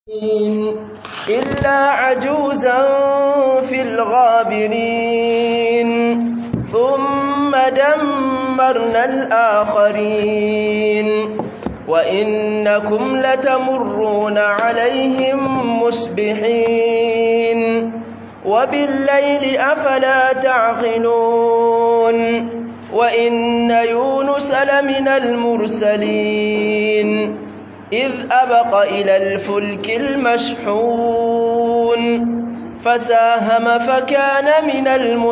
إلا عجوزا في الغابرين ثم دمرنا الآخرين وإنكم لتمرون عليهم مصبحين وبالليل أفلا تعقلون وإن يونس لمن المرسلين إذ أبق إلى الفلك المشحون فساهم فكان من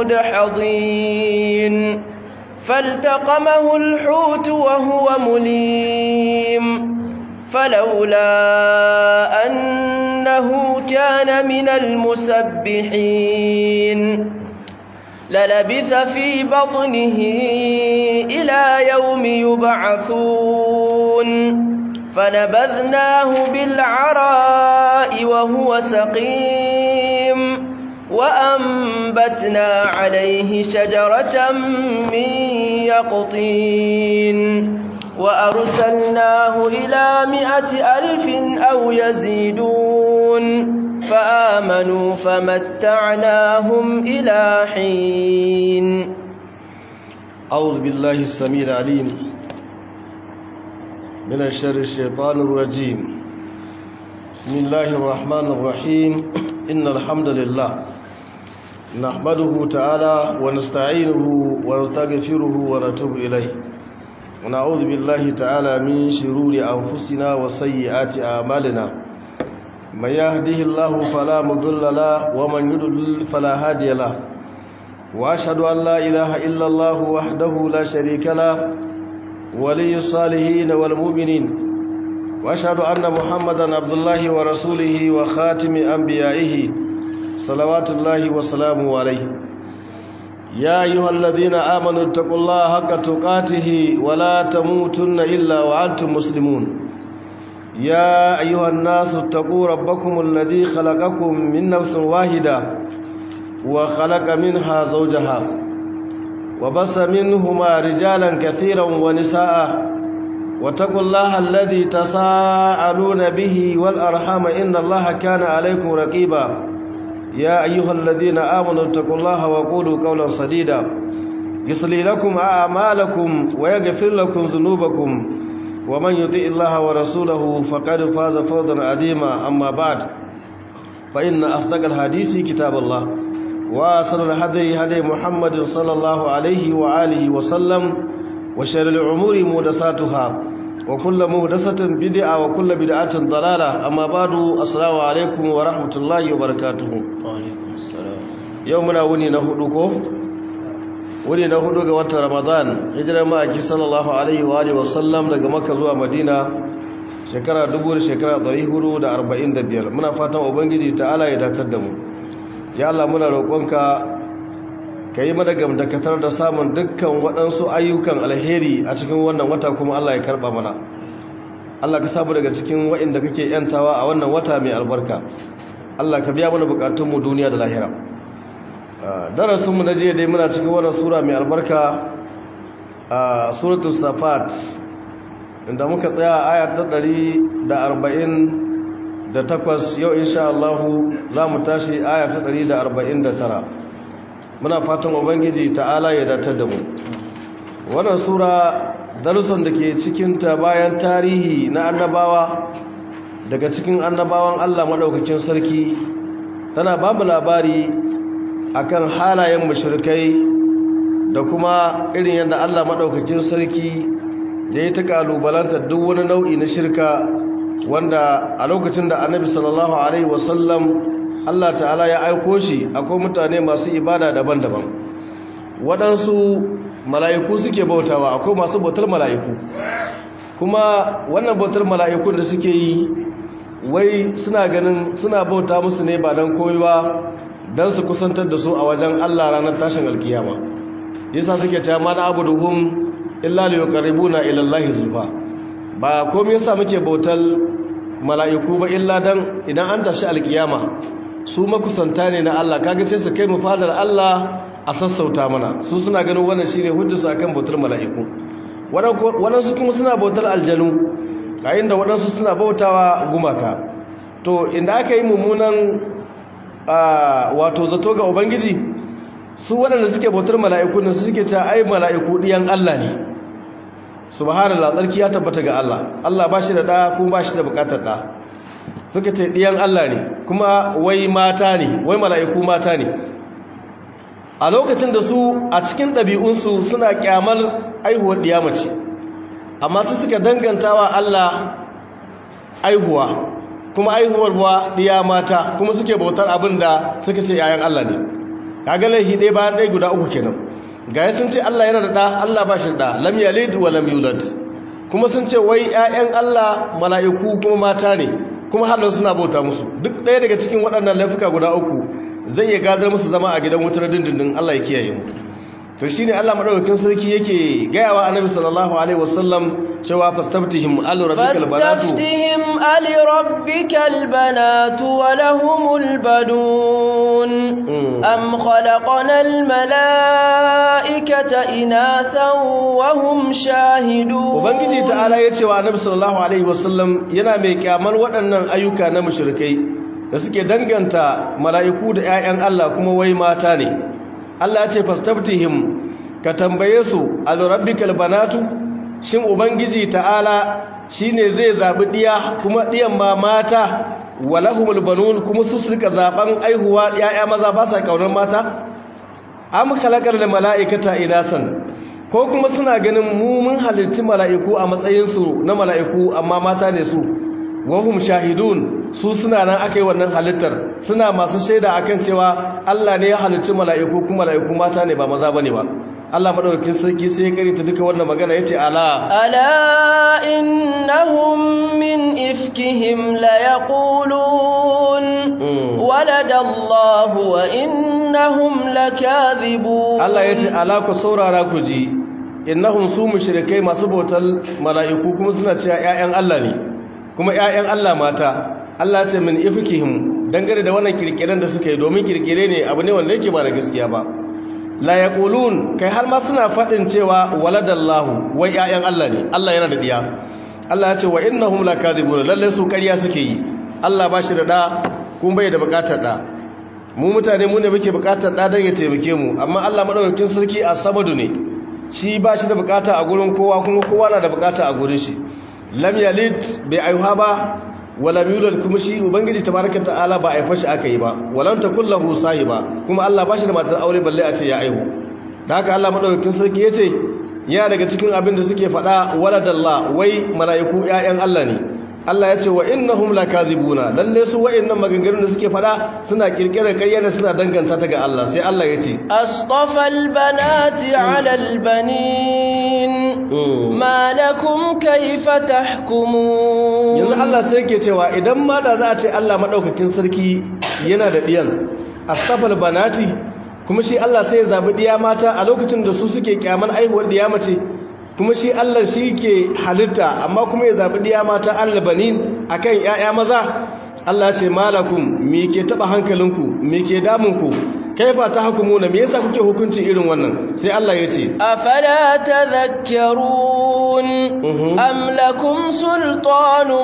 المدحضين فالتقمه الحوت وهو مليم فلولا أنه كان من المسبحين للبث في بطنه إلى يوم يبعثون فنبذناه بالعراء وهو سقيم وأنبتنا عليه شجرة من يقطين وأرسلناه إلى مائة ألف أو يزيدون فآمنوا فمتعناهم إلى حين أعوذ بالله السميع العليم من الشر الشيطان الرجيم بسم الله الرحمن الرحيم إن الحمد لله نحمده تعالى ونستعينه ونستغفره ونتوب إليه ونعوذ بالله تعالى من شرور أنفسنا وسيئات أعمالنا من يهده الله فلا مضل له ومن يضلل فلا هادي له وأشهد أن لا إله إلا الله وحده لا شريك له ولي الصالحين والمؤمنين واشهد ان محمدا عبد الله ورسوله وخاتم انبيائه صلوات الله وسلامه عليه يا ايها الذين امنوا اتقوا الله حق تقاته ولا تموتن الا وانتم مسلمون يا ايها الناس اتقوا ربكم الذي خلقكم من نفس واحده وخلق منها زوجها وبص منهما رجالا كثيرا ونساء واتقوا الله الذي تساءلون به والأرحام إن الله كان عليكم رقيبا يا أيها الذين آمنوا اتقوا الله وقولوا قولا سديدا يصلي لكم أعمالكم ويغفر لكم ذنوبكم ومن يطع الله ورسوله فقد فاز فوزا عظيما أما بعد فإن أصدق الحديث كتاب الله وأصل الهدي هدي محمد صلى الله عليه وآله وسلم وشر الأمور مهدساتها وكل مهدسة بدعة وكل بدعة ضلالة أما بعد السلام عليكم ورحمة الله وبركاته وعليكم السلام يومنا وني نهدوكو وني نهدوك وقت رمضان هجرة ما أكي صلى الله عليه وآله وسلم لغا مكة زوا مدينة shekara dubu da shekara ɗari hudu da arba'in da biyar muna fatan ubangiji ta'ala ya datar da mu ya Allah muna roƙonka ka yi mana gamdakatar da samun dukkan waɗansu ayyukan alheri a cikin wannan wata kuma Allah ya karɓa mana Allah ka samu daga cikin waɗanda kake yantawa a wannan wata mai albarka Allah ka biya mana buƙatunmu duniya da lahira darasinmu na jiya dai muna cikin wannan sura mai albarka a suratul safat inda muka tsaya aya ta ɗari da arba'in da takwas yau insha Allah za mu tashi aya ta ɗari da arba'in da tara muna fatan ubangiji ta'ala ya datar da mu wannan sura darussan da ke cikinta bayan tarihi na annabawa daga cikin annabawan Allah maɗaukakin sarki tana babu labari akan halayen mushrikai da kuma irin yadda Allah maɗaukakin sarki da ya ta kalubalanta duk wani nau'i na shirka wanda a lokacin da annabi sallallahu alaihi wasallam Allah ta'ala ya aiko shi akwai mutane masu ibada daban-daban waɗansu mala'iku suke bautawa akwai masu bautar mala'iku kuma wannan bautar mala'ikun da suke yi wai suna ganin suna bauta musu ne ba don koyi ba don su kusantar da su a wajen Allah ranar tashin alkiyama yasa suke ta ma na abu duhun illa liyuqarribuna ila Allah zulfa ba komai yasa muke bautar mala'iku ba illa dan idan an tashi alkiyama su makusanta ne na Allah kaga sai su kai mu fadar Allah a sassauta mana su suna ganin wannan shine hujjarsu akan bautar mala'iku waɗansu kuma suna bautar aljanu yayin da waɗansu suna bautawa gumaka to inda aka yi mummunan wato zato ga ubangiji su waɗanda suke bautar mala'iku ne su suke ta ai mala'iku ɗiyan Allah ne subhanallah tsarki ya tabbata ga Allah Allah ba shi da ɗa kuma ba shi da buƙatar ɗa suka ce ɗiyan Allah ne kuma wai mata ne wai mala'iku mata ne a lokacin da su a cikin ɗabi'unsu suna ƙyamar aihuwar ɗiyamace amma su suka dangantawa Allah aihuwa kuma aihuwar buwa ɗiya mata kuma suke bautar abin da suka ce yayan Allah ne kaga laihi ɗaya bayan ɗaya guda uku kenan gaya sun ce Allah yana da ɗa Allah ba shi da ɗa lam yalid wa lam yulad kuma sun ce wai ƴaƴan Allah mala'iku kuma mata ne kuma halin suna bauta musu duk ɗaya daga cikin waɗannan laifuka guda uku zai iya gadar musu zama a gidan wutar dindindin Allah ya kiyaye mu to shine Allah madaukakin sarki yake gayawa annabi sallallahu alaihi wasallam cewa fastaftihim al rabbikal banatu fastaftihim al rabbikal banatu wa lahumul banun am khalaqna al malaikata inathan wa hum shahidun ubangiji ta'ala yace wa annabi sallallahu alaihi wasallam yana mai kyamar waɗannan ayyuka na mushrikai da suke danganta mala'iku da ƴaƴan Allah kuma wai mata ne Allah ce fastaftihim ka tambaye su al-rabbikal banatu shin ubangiji ta'ala shine zai zabi diya kuma diyan ma mata walahumul banun kuma su suka zaban aihuwa yaya maza ba sa kaunar mata am khalaqal malaikata inasan ko kuma suna ganin mu mun halitti mala'iku a matsayin su na mala'iku amma mata ne su wahum shahidun su suna nan aka yi wannan halittar suna masu shaida akan cewa Allah ne ya halicci mala'iku kuma mala'iku mata ne ba maza bane ba Allah madaukakin sarki sai ya karanta duka wannan magana yace ala ala innahum min ifkihim la yaqulun walada Allah wa innahum lakadhibun Allah yace ala ku saurara ku ji innahum su mushrikai masu bautar mala'iku kuma suna cewa ƴaƴan Allah ne kuma ƴaƴan Allah mata Allah ce min ifkihim dangane da wannan kirkiren da suka yi domin kirkire ne abu ne wanda yake ba da gaskiya ba la yaqulun kai har ma suna fadin cewa waladallahu wai ƴaƴan Allah ne Allah yana da diya Allah ya ce wa innahum lakazibun lalle su ƙarya suke yi Allah ba shi da da kuma bai da buƙatar da mu mutane mu ne muke buƙatar da dan ya taimake mu amma Allah madaukakin sarki as-samadu ne shi ba shi da buƙata a gurin kowa kuma kowa na da buƙata a gurin shi lam yalid bai aihuwa ba wala yulad kuma shi ubangiji tabaraka ta'ala ba a fashi aka yi ba walan takul lahu sahiba kuma Allah ba shi da matar aure balle a ce ya aihu da haka Allah madaukakin sarki yace ya daga cikin abin da suke faɗa waladallah wai malaiku ƴaƴan Allah ne Allah ya ce wa innahum lakazibuna lalle su wa'annan maganganun da suke faɗa suna kirkirar kayyana suna danganta ta ga Allah sai Allah ya ce asṭafal banati 'ala al-banin ma lakum kayfa tahkumun yanzu Allah sai yake cewa idan ma da za a ce Allah madaukakin sarki yana da diyan asṭafal banati kuma shi Allah sai ya zabi diya mata a lokacin da su suke kyaman aihuwar diya mace kuma shi Allah shi ke halitta amma kuma ya zaɓi ɗiya mata allabanin a kan ‘ya'ya maza Allah ce malakun me ke taɓa hankalinku me ke damunku kaifa ta hukumu na me yasa kuke hukunci irin wannan sai Allah ya ce afala tadhakkarun am lakum sultanun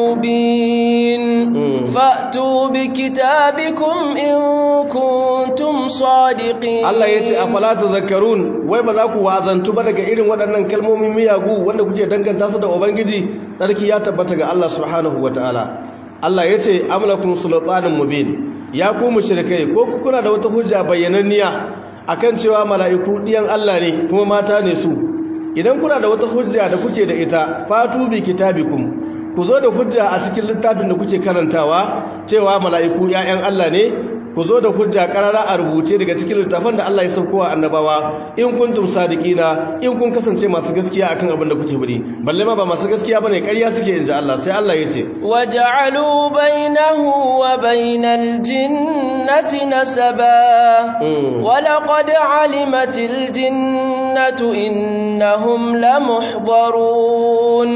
mubin fa'tu bi kitabikum in kuntum sadiqin Allah ya ce afala tadhakkarun wai ba za ku wazantu ba daga irin waɗannan kalmomin miyagu wanda kuke danganta su da ubangiji tsarki ya tabbata ga Allah subhanahu wataala Allah ya ce am lakum sultanun mubin ya ku mushrikai ko kuna da wata hujja bayyananniya akan cewa mala'iku diyan Allah ne kuma mata ne su idan kuna da wata hujja da kuke da ita fatu bi kitabikum ku zo da hujja a cikin littafin da kuke karantawa cewa mala'iku ƴaƴan Allah ne ku zo da hujja karara a rubuce daga cikin littafin da Allah ya saukowa annabawa in kuntum sadiqina in kun kasance masu gaskiya akan abin da kuke bari balle ma ba masu gaskiya bane ƙarya suke inji Allah sai Allah ya ce waja'alu bainahu wa bainal jinnati nasaba wa laqad alimatil jinnatu innahum lamuhdharun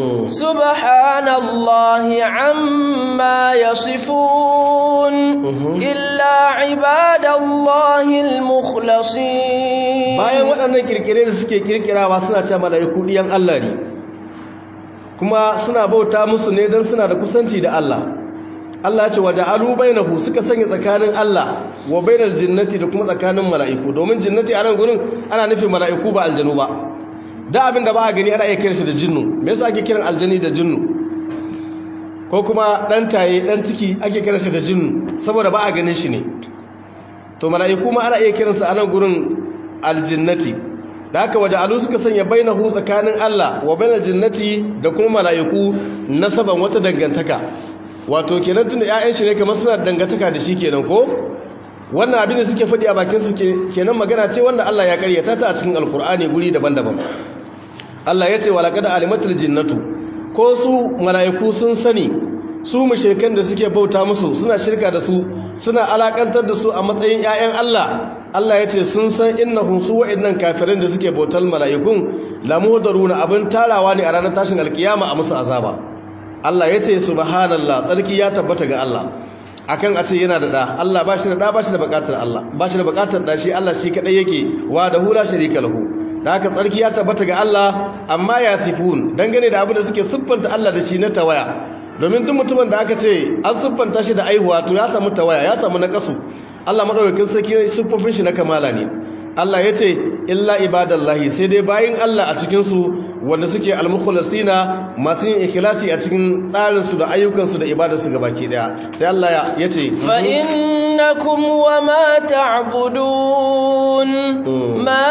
subhanallahi amma yasifun illa ibadallahil mukhlasin bayan waɗannan kirkire da suke kirkirawa suna ce mala'iku diyan Allah ne kuma suna bauta musu ne don suna da kusanci da Allah Allah ce waje alu bainahu suka sanya tsakanin Allah wa bainal jinnati da kuma tsakanin mala'iku domin jinnati a nan gurin ana nufin mala'iku ba aljanu ba da abin da ba a gani ana iya kiran shi da jinnu me yasa ake kiran aljani da jinnu ko kuma dan taye dan ciki ake kiran shi da jinnu saboda ba a ganin shi ne to mala'iku ma ana iya kiransa a nan gurin aljinnati da haka waje alu suka sanya bainahu tsakanin Allah wa bainal jinnati da kuma mala'iku nasaban wata dangantaka wato kenan tunda ƴaƴan shi ne kamar suna dangantaka da shi kenan ko wannan abin da suke faɗi a bakin su kenan magana ce wanda Allah ya karyata ta a cikin alkur'ani guri daban-daban Allah ya ce wa laqad alimatul jinnatu ko su mala'iku sun sani su mushrikan da suke bauta musu suna shirka da su suna alakantar da su a matsayin ƴaƴan Allah Allah ya ce sun san innahum su wa'annan kafirin da suke bautar mala'ikun lamudaruna abin tarawa ne a ranar tashin alkiyama a musu azaba Allah ya ce subhanallah tsarki ya tabbata ga Allah akan a ce yana da da Allah ba shi da da ba shi da bukatar Allah ba shi da bukatar da shi Allah shi kadai yake wa da hula sharika lahu da haka tsarki ya tabbata ga Allah amma ya sifun dangane da abu da suke siffanta Allah da shi na tawaya domin duk mutumin da aka ce an siffanta shi da aihuwa to ya samu tawaya ya samu nakasu Allah madaukakin sarki siffofin shi na kamala ne Allah ya ce illa ibadallahi sai dai bayin Allah a cikin su wanda suke almukhlasina masu yin ikhlasi a cikin tsarin su da ayyukan su da ibadar su gabaki daya sai Allah ya ce fa innakum wama ta'budun ma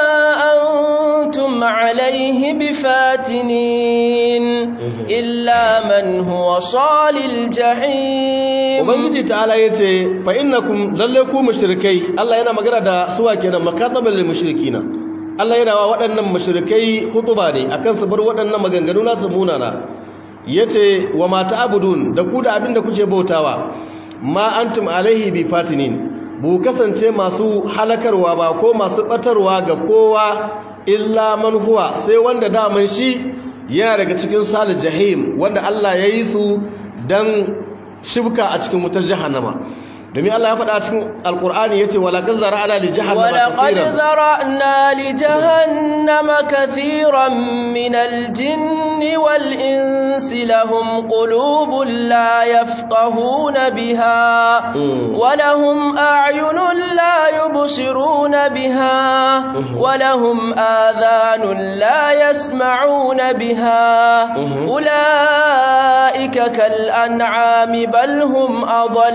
antum alayhi bifatinin illa man huwa salil jahim ubangiji ta'ala yace fa innakum lalle ku mushrikai Allah yana magana da suwa kenan makatabal lil mushrikina Allah yana wa waɗannan mushrikai hutuba ne akan su bar waɗannan maganganu nasu munana yace wa ma ta'budun da ku da abinda kuke bautawa ma antum alaihi bi fatinin bu kasance masu halakarwa ba ko masu batarwa ga kowa illa man huwa sai wanda daman shi yana daga cikin salil jahim wanda Allah ya yi su dan shibka a cikin wutar jahannama domin Allah ya faɗa a cikin alkur'ani yace wala qad zara'na li jahannama ولقد ذرأنا لجهنم كثيرا من الجن والإنس لهم قلوب لا يفقهون بها ولهم أعين لا يبصرون بها ولهم آذان لا يسمعون بها أولئك كالأنعام بل هم أضل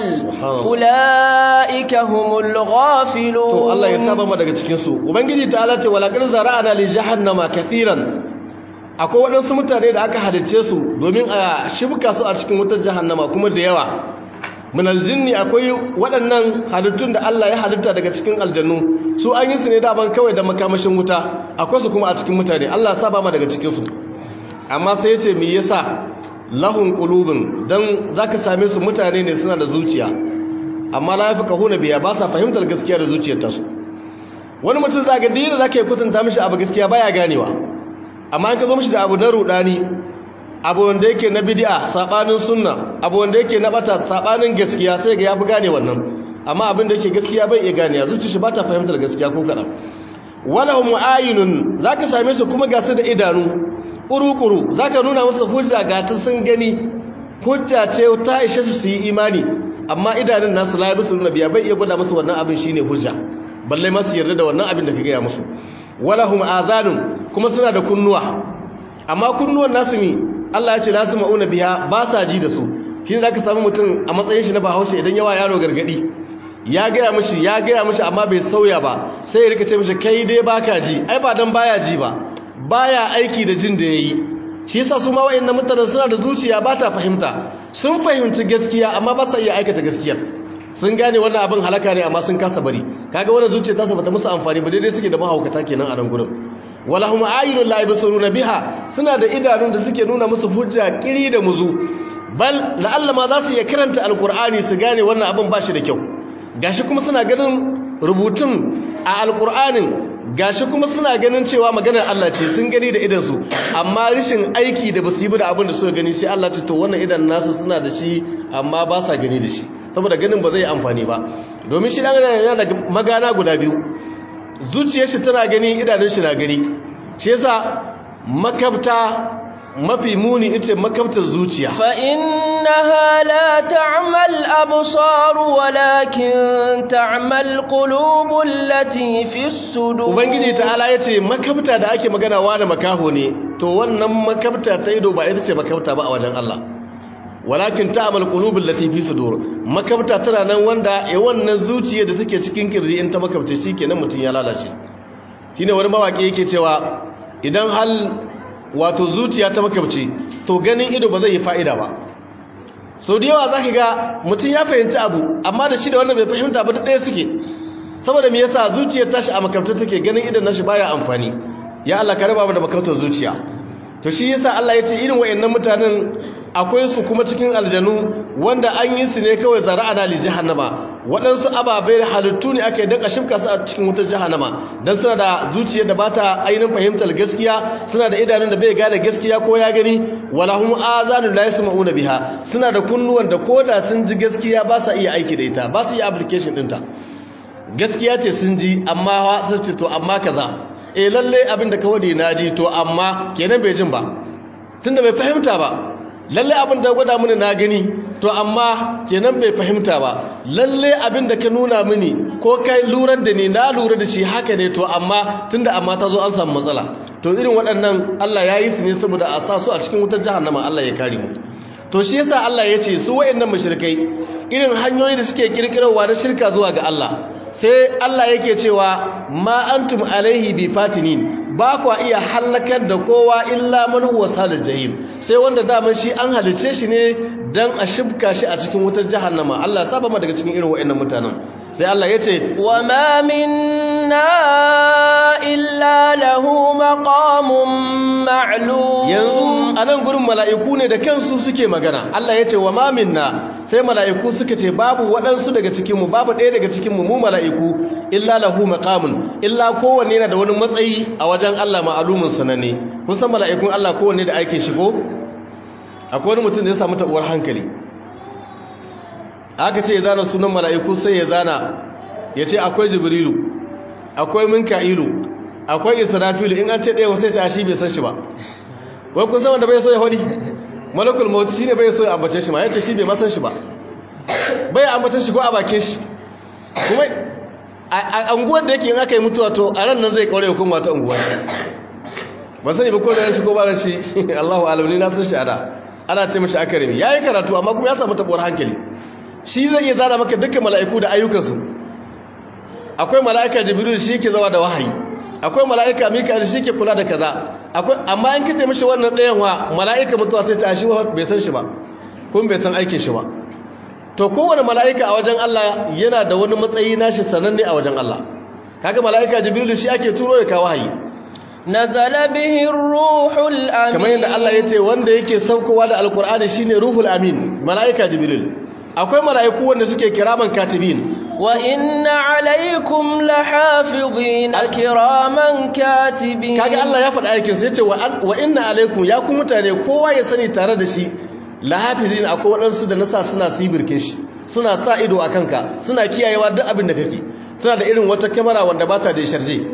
أولئك هم الغافلون to Allah ya saba mu daga cikin su ubangiji ta'ala ce wala qad zara'ana li jahannama kathiran akwai waɗansu mutane da aka halicce su domin a shibka su a cikin wutar jahannama kuma da yawa min aljinni akwai waɗannan halittun da Allah ya halitta daga cikin aljannu su an yi su ne daban kawai da makamashin wuta akwai su kuma a cikin mutane Allah ya saba mu daga cikin su amma sai ya ce me yasa lahun qulubun dan zaka same su mutane ne suna da zuciya amma la yafqahuna biya ba sa fahimtar gaskiya da zuciyar tasu wani mutum zaka dina zaka yi kutunta mishi abu gaskiya baya ganewa amma in ka zo mishi da abu na rudani abu wanda yake na bid'a sabanin sunna abu wanda yake na bata sabanin gaskiya sai ga yafi gane wannan amma abin da yake gaskiya bai iya gane ya zuciyar shi ba ta fahimtar gaskiya ko kadan walahum ayunun zaka same su kuma ga su da idanu kuru-kuru zaka nuna musu hujja ga ta sun gani hujja ce ta ishe su su yi imani amma idanun nasu la yabisu nabiya bai iya gwada musu wannan abin shine hujja balle ma su yarda da wannan abin da ka gaya musu walahum azanun kuma suna da kunnuwa amma kunnuwan nasu mi Allah ya ce nasu mauna biya ba sa ji da su shine zaka samu mutum a matsayin shi na bahaushe idan yawa yaro gargadi ya gaya mishi ya gaya mishi amma bai sauya ba sai ya rika ce mishi kai dai baka ji ai ba dan baya ji ba baya aiki da jin da yayi shi yasa su ma wayannan mutanen suna da zuciya ba ta fahimta sun fahimci gaskiya amma ba sa iya aikata gaskiyar sun gane wannan abin halaka ne amma sun kasa bari kaga wannan zuciya ta bata musu amfani ba daidai suke da mahaukata kenan a nan gurin walahum ayunun la yabsuruna biha suna da idanun da suke nuna musu hujja kiri da muzu bal la'alla ma za su iya karanta alqur'ani su gane wannan abin ba shi da kyau gashi kuma suna ganin rubutun a alqur'anin gashi kuma suna ganin cewa maganar Allah ce sun gani da idansu amma rishin aiki da basu yi da abin da suka gani sai Allah ce to wannan idan nasu suna da shi amma ba sa gani da shi saboda ganin ba zai amfani ba domin shi dan yana da magana guda biyu zuciyar shi tana gani idanun shi na gani shi yasa makabta mafi muni ita makabtar zuciya فإنها لا تعمى الأبصار ولكن تعمى القلوب التي في الصدور ubangiji ta'ala ya ce makabta da ake magana wa da makaho ne to wannan makabta ta ido ba ita ce makabta ba a wajen Allah walakin ta'amal qulubul lati fi sudur makabta tana nan wanda ya wannan zuciya da take cikin kirji in ta makabta shikenan mutun ya lalace shine wani mawaki yake cewa idan hal wato zuciya ta makabci to ganin ido ba zai yi fa'ida ba sau da yawa zaka ga mutum ya fahimci abu amma da shi da wannan bai fahimta ba duk ɗaya suke saboda me yasa zuciyar tashi a makabta take ganin idan nashi baya amfani ya Allah ka raba mu da makabtar zuciya to shi yasa Allah ya ce irin wayannan mutanen akwai su kuma cikin aljanu wanda an yi su ne kawai zara'ana li jahannama waɗansu ababai halittu ne ake daka shimka su a cikin wutar jahannama dan suna da zuciyar da bata ainihin fahimtar gaskiya suna da idanun da bai gane gaskiya ko ya gani walahum azanun la yasma'una biha suna da kunnuwan da koda sun ji gaskiya ba sa iya aiki da ita ba su iya application ɗinta gaskiya ce sun ji amma sun ce to amma kaza eh lalle abin da ka wadi na ji to amma kenan bai jin ba tunda bai fahimta ba lalle abin da gwada mini na gani to amma kenan bai fahimta ba lalle abin da ka nuna mini ko kai lurar da ni na lura da shi haka ne to amma tunda amma ta zo an samu matsala to irin waɗannan Allah ya yi su ne saboda a sa su a cikin wutar jahannama Allah ya kare mu to shi yasa Allah ya ce su waɗannan mushrikai irin hanyoyi da suke kirkirarwa na shirka zuwa ga Allah sai Allah yake cewa ma antum alaihi bi fatinin ba kwa iya halakar da kowa illa man huwa salil jahim sai wanda daman shi an halice shi ne dan a shibka shi a cikin wutar jahannama Allah ya saba ma daga cikin irin waɗannan mutanen sai Allah ya ce wa ma minna illa lahu maqamun ma'lum yanzu anan gurin mala'iku ne da kansu suke magana Allah ya ce wa ma minna sai mala'iku suka ce babu waɗansu daga cikin mu babu ɗaya daga cikin mu mu mala'iku illa lahu maqamun illa kowanne yana da wani matsayi a wajen Allah ma'alumin sananne kun san mala'ikun Allah kowanne da aikin shigo akwai wani mutum da ya samu tabuwar hankali aka ce ya zana sunan mala'iku sai ya zana ya ce akwai jibrilu akwai minka'ilu akwai israfilu in an ce ɗaya wasu ya shi bai san shi ba wai kun san wanda bai so ya hodi malakul mawut shi ne bai so ya ambace shi ma ya ce shi bai masan shi ba bai ambace shi ko a bakin shi kuma a anguwar da yake in aka yi mutuwa to a ran nan zai kaure hukuma ta unguwa ba sani ba ko da shi ko ba da shi Allahu alamni na san shi ada ana ce mishi akarimi yayi karatu amma kuma ya samu tabuwar hankali shi zai iya zana maka dukkan mala'iku da ayyukansu akwai mala'ika jibril shi yake zawa da wahayi akwai mala'ika mika'il shi yake kula da kaza akwai amma an kace mishi wannan ɗayan wa mala'ika mutuwa sai ta shi bai san shi ba kuma bai san aikin shi ba to kowane mala'ika a wajen Allah yana da wani matsayi nashi sananne a wajen Allah kaga mala'ika jibril shi ake turo ya kawo wahayi nazala bihi ruhul amin kamar yadda Allah ya ce wanda yake saukowa da alkur'ani shine ruhul amin mala'ika jibril akwai mala'iku wanda suke kiraman katibin wa inna alaikum lahafizin kiraman katibin kaga Allah ya faɗa aikin sai ya ce wa inna alaikum ya ku mutane kowa ya sani tare da shi lahafizin akwai waɗansu da nasa suna sibirkin shi suna sa ido a kanka suna kiyayewa duk abin da kake suna da irin wata kyamara wanda ba ta da sharje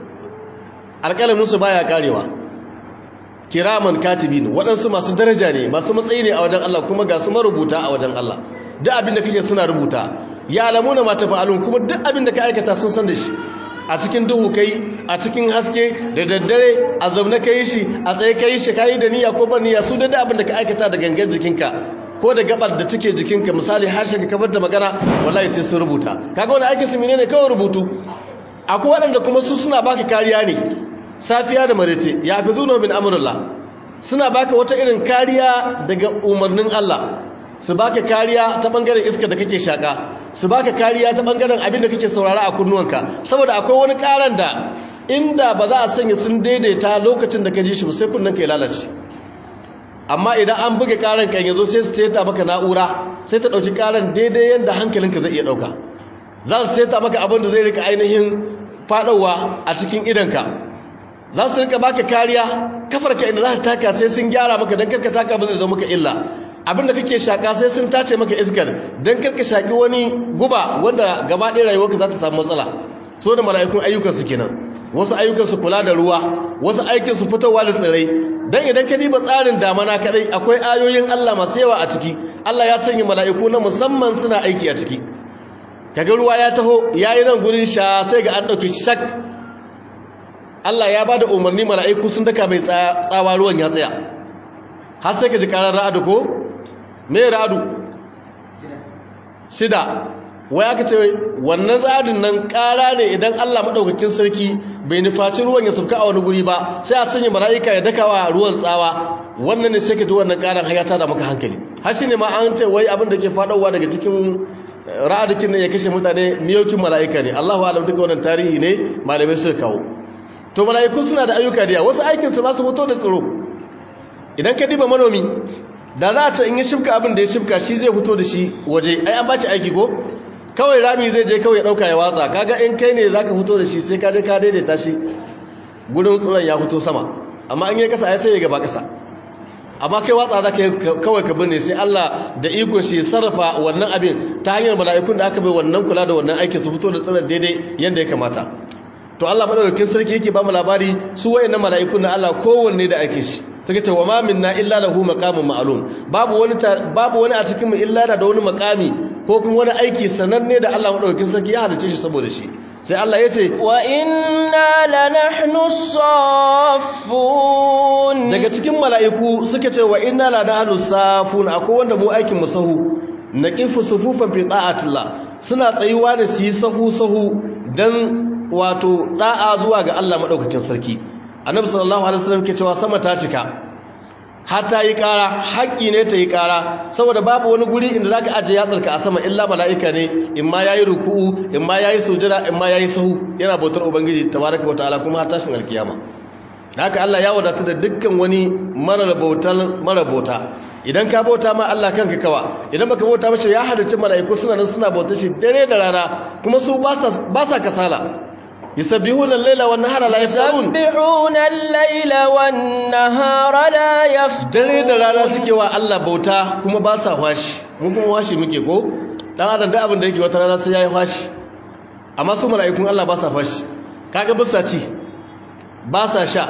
alƙalaminsu baya karewa kiraman katibin waɗansu masu daraja ne masu matsayi ne a wajen Allah kuma ga su marubuta a wajen Allah duk abin da kake suna rubuta ya alamu na mata fa'alun kuma duk abin da ka aikata sun san da shi a cikin duhu kai a cikin haske da daddare a zaune kai shi a tsaye kai shi kai da niyya ko ba niyya su da abin da ka aikata da gangan jikinka ko da gabar da take jikinka misali harshen ka kafar da magana wallahi sai sun rubuta kaga wani aikin su menene kawai rubutu akwai waɗanda kuma su suna baka kariya ne safiya da marece ya fi zuwa min amurullah suna baka wata irin kariya daga umarnin Allah su baka kariya ta bangaren iska da kake shaka su baka kariya ta bangaren abin da kake saurara a kunnuwanka saboda akwai wani karan da inda ba za a sanya sun daidaita lokacin da ka ji shi ba sai kunnen ka ya lalace amma idan an buga karan kan yazo sai su teta maka na'ura sai ta dauki karan daidai yanda hankalinka zai iya dauka za su teta maka abin da zai rika ainihin fadawa a cikin idanka za su rika baka kariya kafarka inda za ta taka sai sun gyara maka don karka taka ba zai zo maka illa abinda kake shaka sai sun tace maka iskar don karka shaki wani guba wanda gaba ɗaya rayuwarka za ta samu matsala so da mala'ikun ayyukan su kenan wasu ayyukan su kula da ruwa wasu aikin su fitowa da tsirrai dan idan ka diba tsarin damana kadai akwai ayoyin Allah masu yawa a ciki Allah ya sanya mala'iku na musamman suna aiki a ciki kaga ruwa ya taho yayi nan gurin sha sai ga an dauke shak Allah ya bada umarni mala'iku sun daka mai tsawa ruwan ya tsaya har sai ka ji karar ra'adu ko me ra'adu shida wai aka ce wannan tsarin nan kara ne idan Allah madaukakin sarki bai nufaci ruwan ya sauka a wani guri ba sai a sanya mala'ika ya dakawa ruwan tsawa wannan ne sai ka ji wannan karan hayata da maka hankali har shine ma an ce wai abin da ke fadowa daga cikin ra'adikin ne ya kashe mutane miyokin mala'ika ne Allahu a'lam duka wannan tarihi ne malamai suka kawo to mala'iku suna da ayyuka da wasu aikin su ba su fito da tsiro idan ka diba manomi da za a ce in ya shifka abin da ya shifka shi zai fito da shi waje ai an baci aiki ko kawai rami zai je kawai dauka ya watsa kaga in kai ne zaka fito da shi sai ka je ka daidaita shi gurin tsiron ya fito sama amma in ya kasa ai sai ya gaba kasa amma kai watsa zaka kawai ka binne sai Allah da iko shi sarrafa wannan abin ta hanyar mala'ikun da aka bai wannan kula da wannan aikin su fito da tsiron daidai yanda ya kamata to Allah madaukakin sarki yake ba mu labari su wayannan mala'ikun na Allah kowanne da aikin shi suka ce wa ma minna illa lahu maqamun ma'lum babu wani babu wani a cikin mu illa da wani maqami ko kuma wani aiki sananne da Allah madaukakin sarki ya halice shi saboda shi sai Allah ya ce wa inna lanahnu saffun daga cikin mala'iku suka ce wa inna lanahnu safun akwai wanda mu aikin mu sahu naqifu sufufan fi ta'atillah suna tsayuwa da su yi sahu sahu dan wato da'a zuwa ga Allah madaukakin sarki annabi sallallahu alaihi wasallam ke cewa sama ta cika har ta yi ƙara haƙƙi ne ta yi ƙara saboda babu wani guri inda zaka aje yatsarka a sama illa mala'ika ne in ma yayi ruku'u in ma yayi sujada in ma yayi sahu yana bautar ubangiji tabaraka wa ta'ala kuma har tashin alkiyama haka Allah ya wadata da dukkan wani mara bautar mara bauta idan ka bauta ma Allah kanka kawa idan baka bauta mace ya halarci mala'iku suna nan suna bauta shi dare da rana kuma su ba sa ba sa kasala يسبحون الليل والنهار لا يفترون يسبحون الليل والنهار لا يفترون dare da rana suke wa Allah bauta kuma ba sa washi mun kuma washi muke ko dan adam da abin da yake wata rana sai yayi washi amma su mala'ikun Allah ba sa fashi kaga bisa ci ba sa sha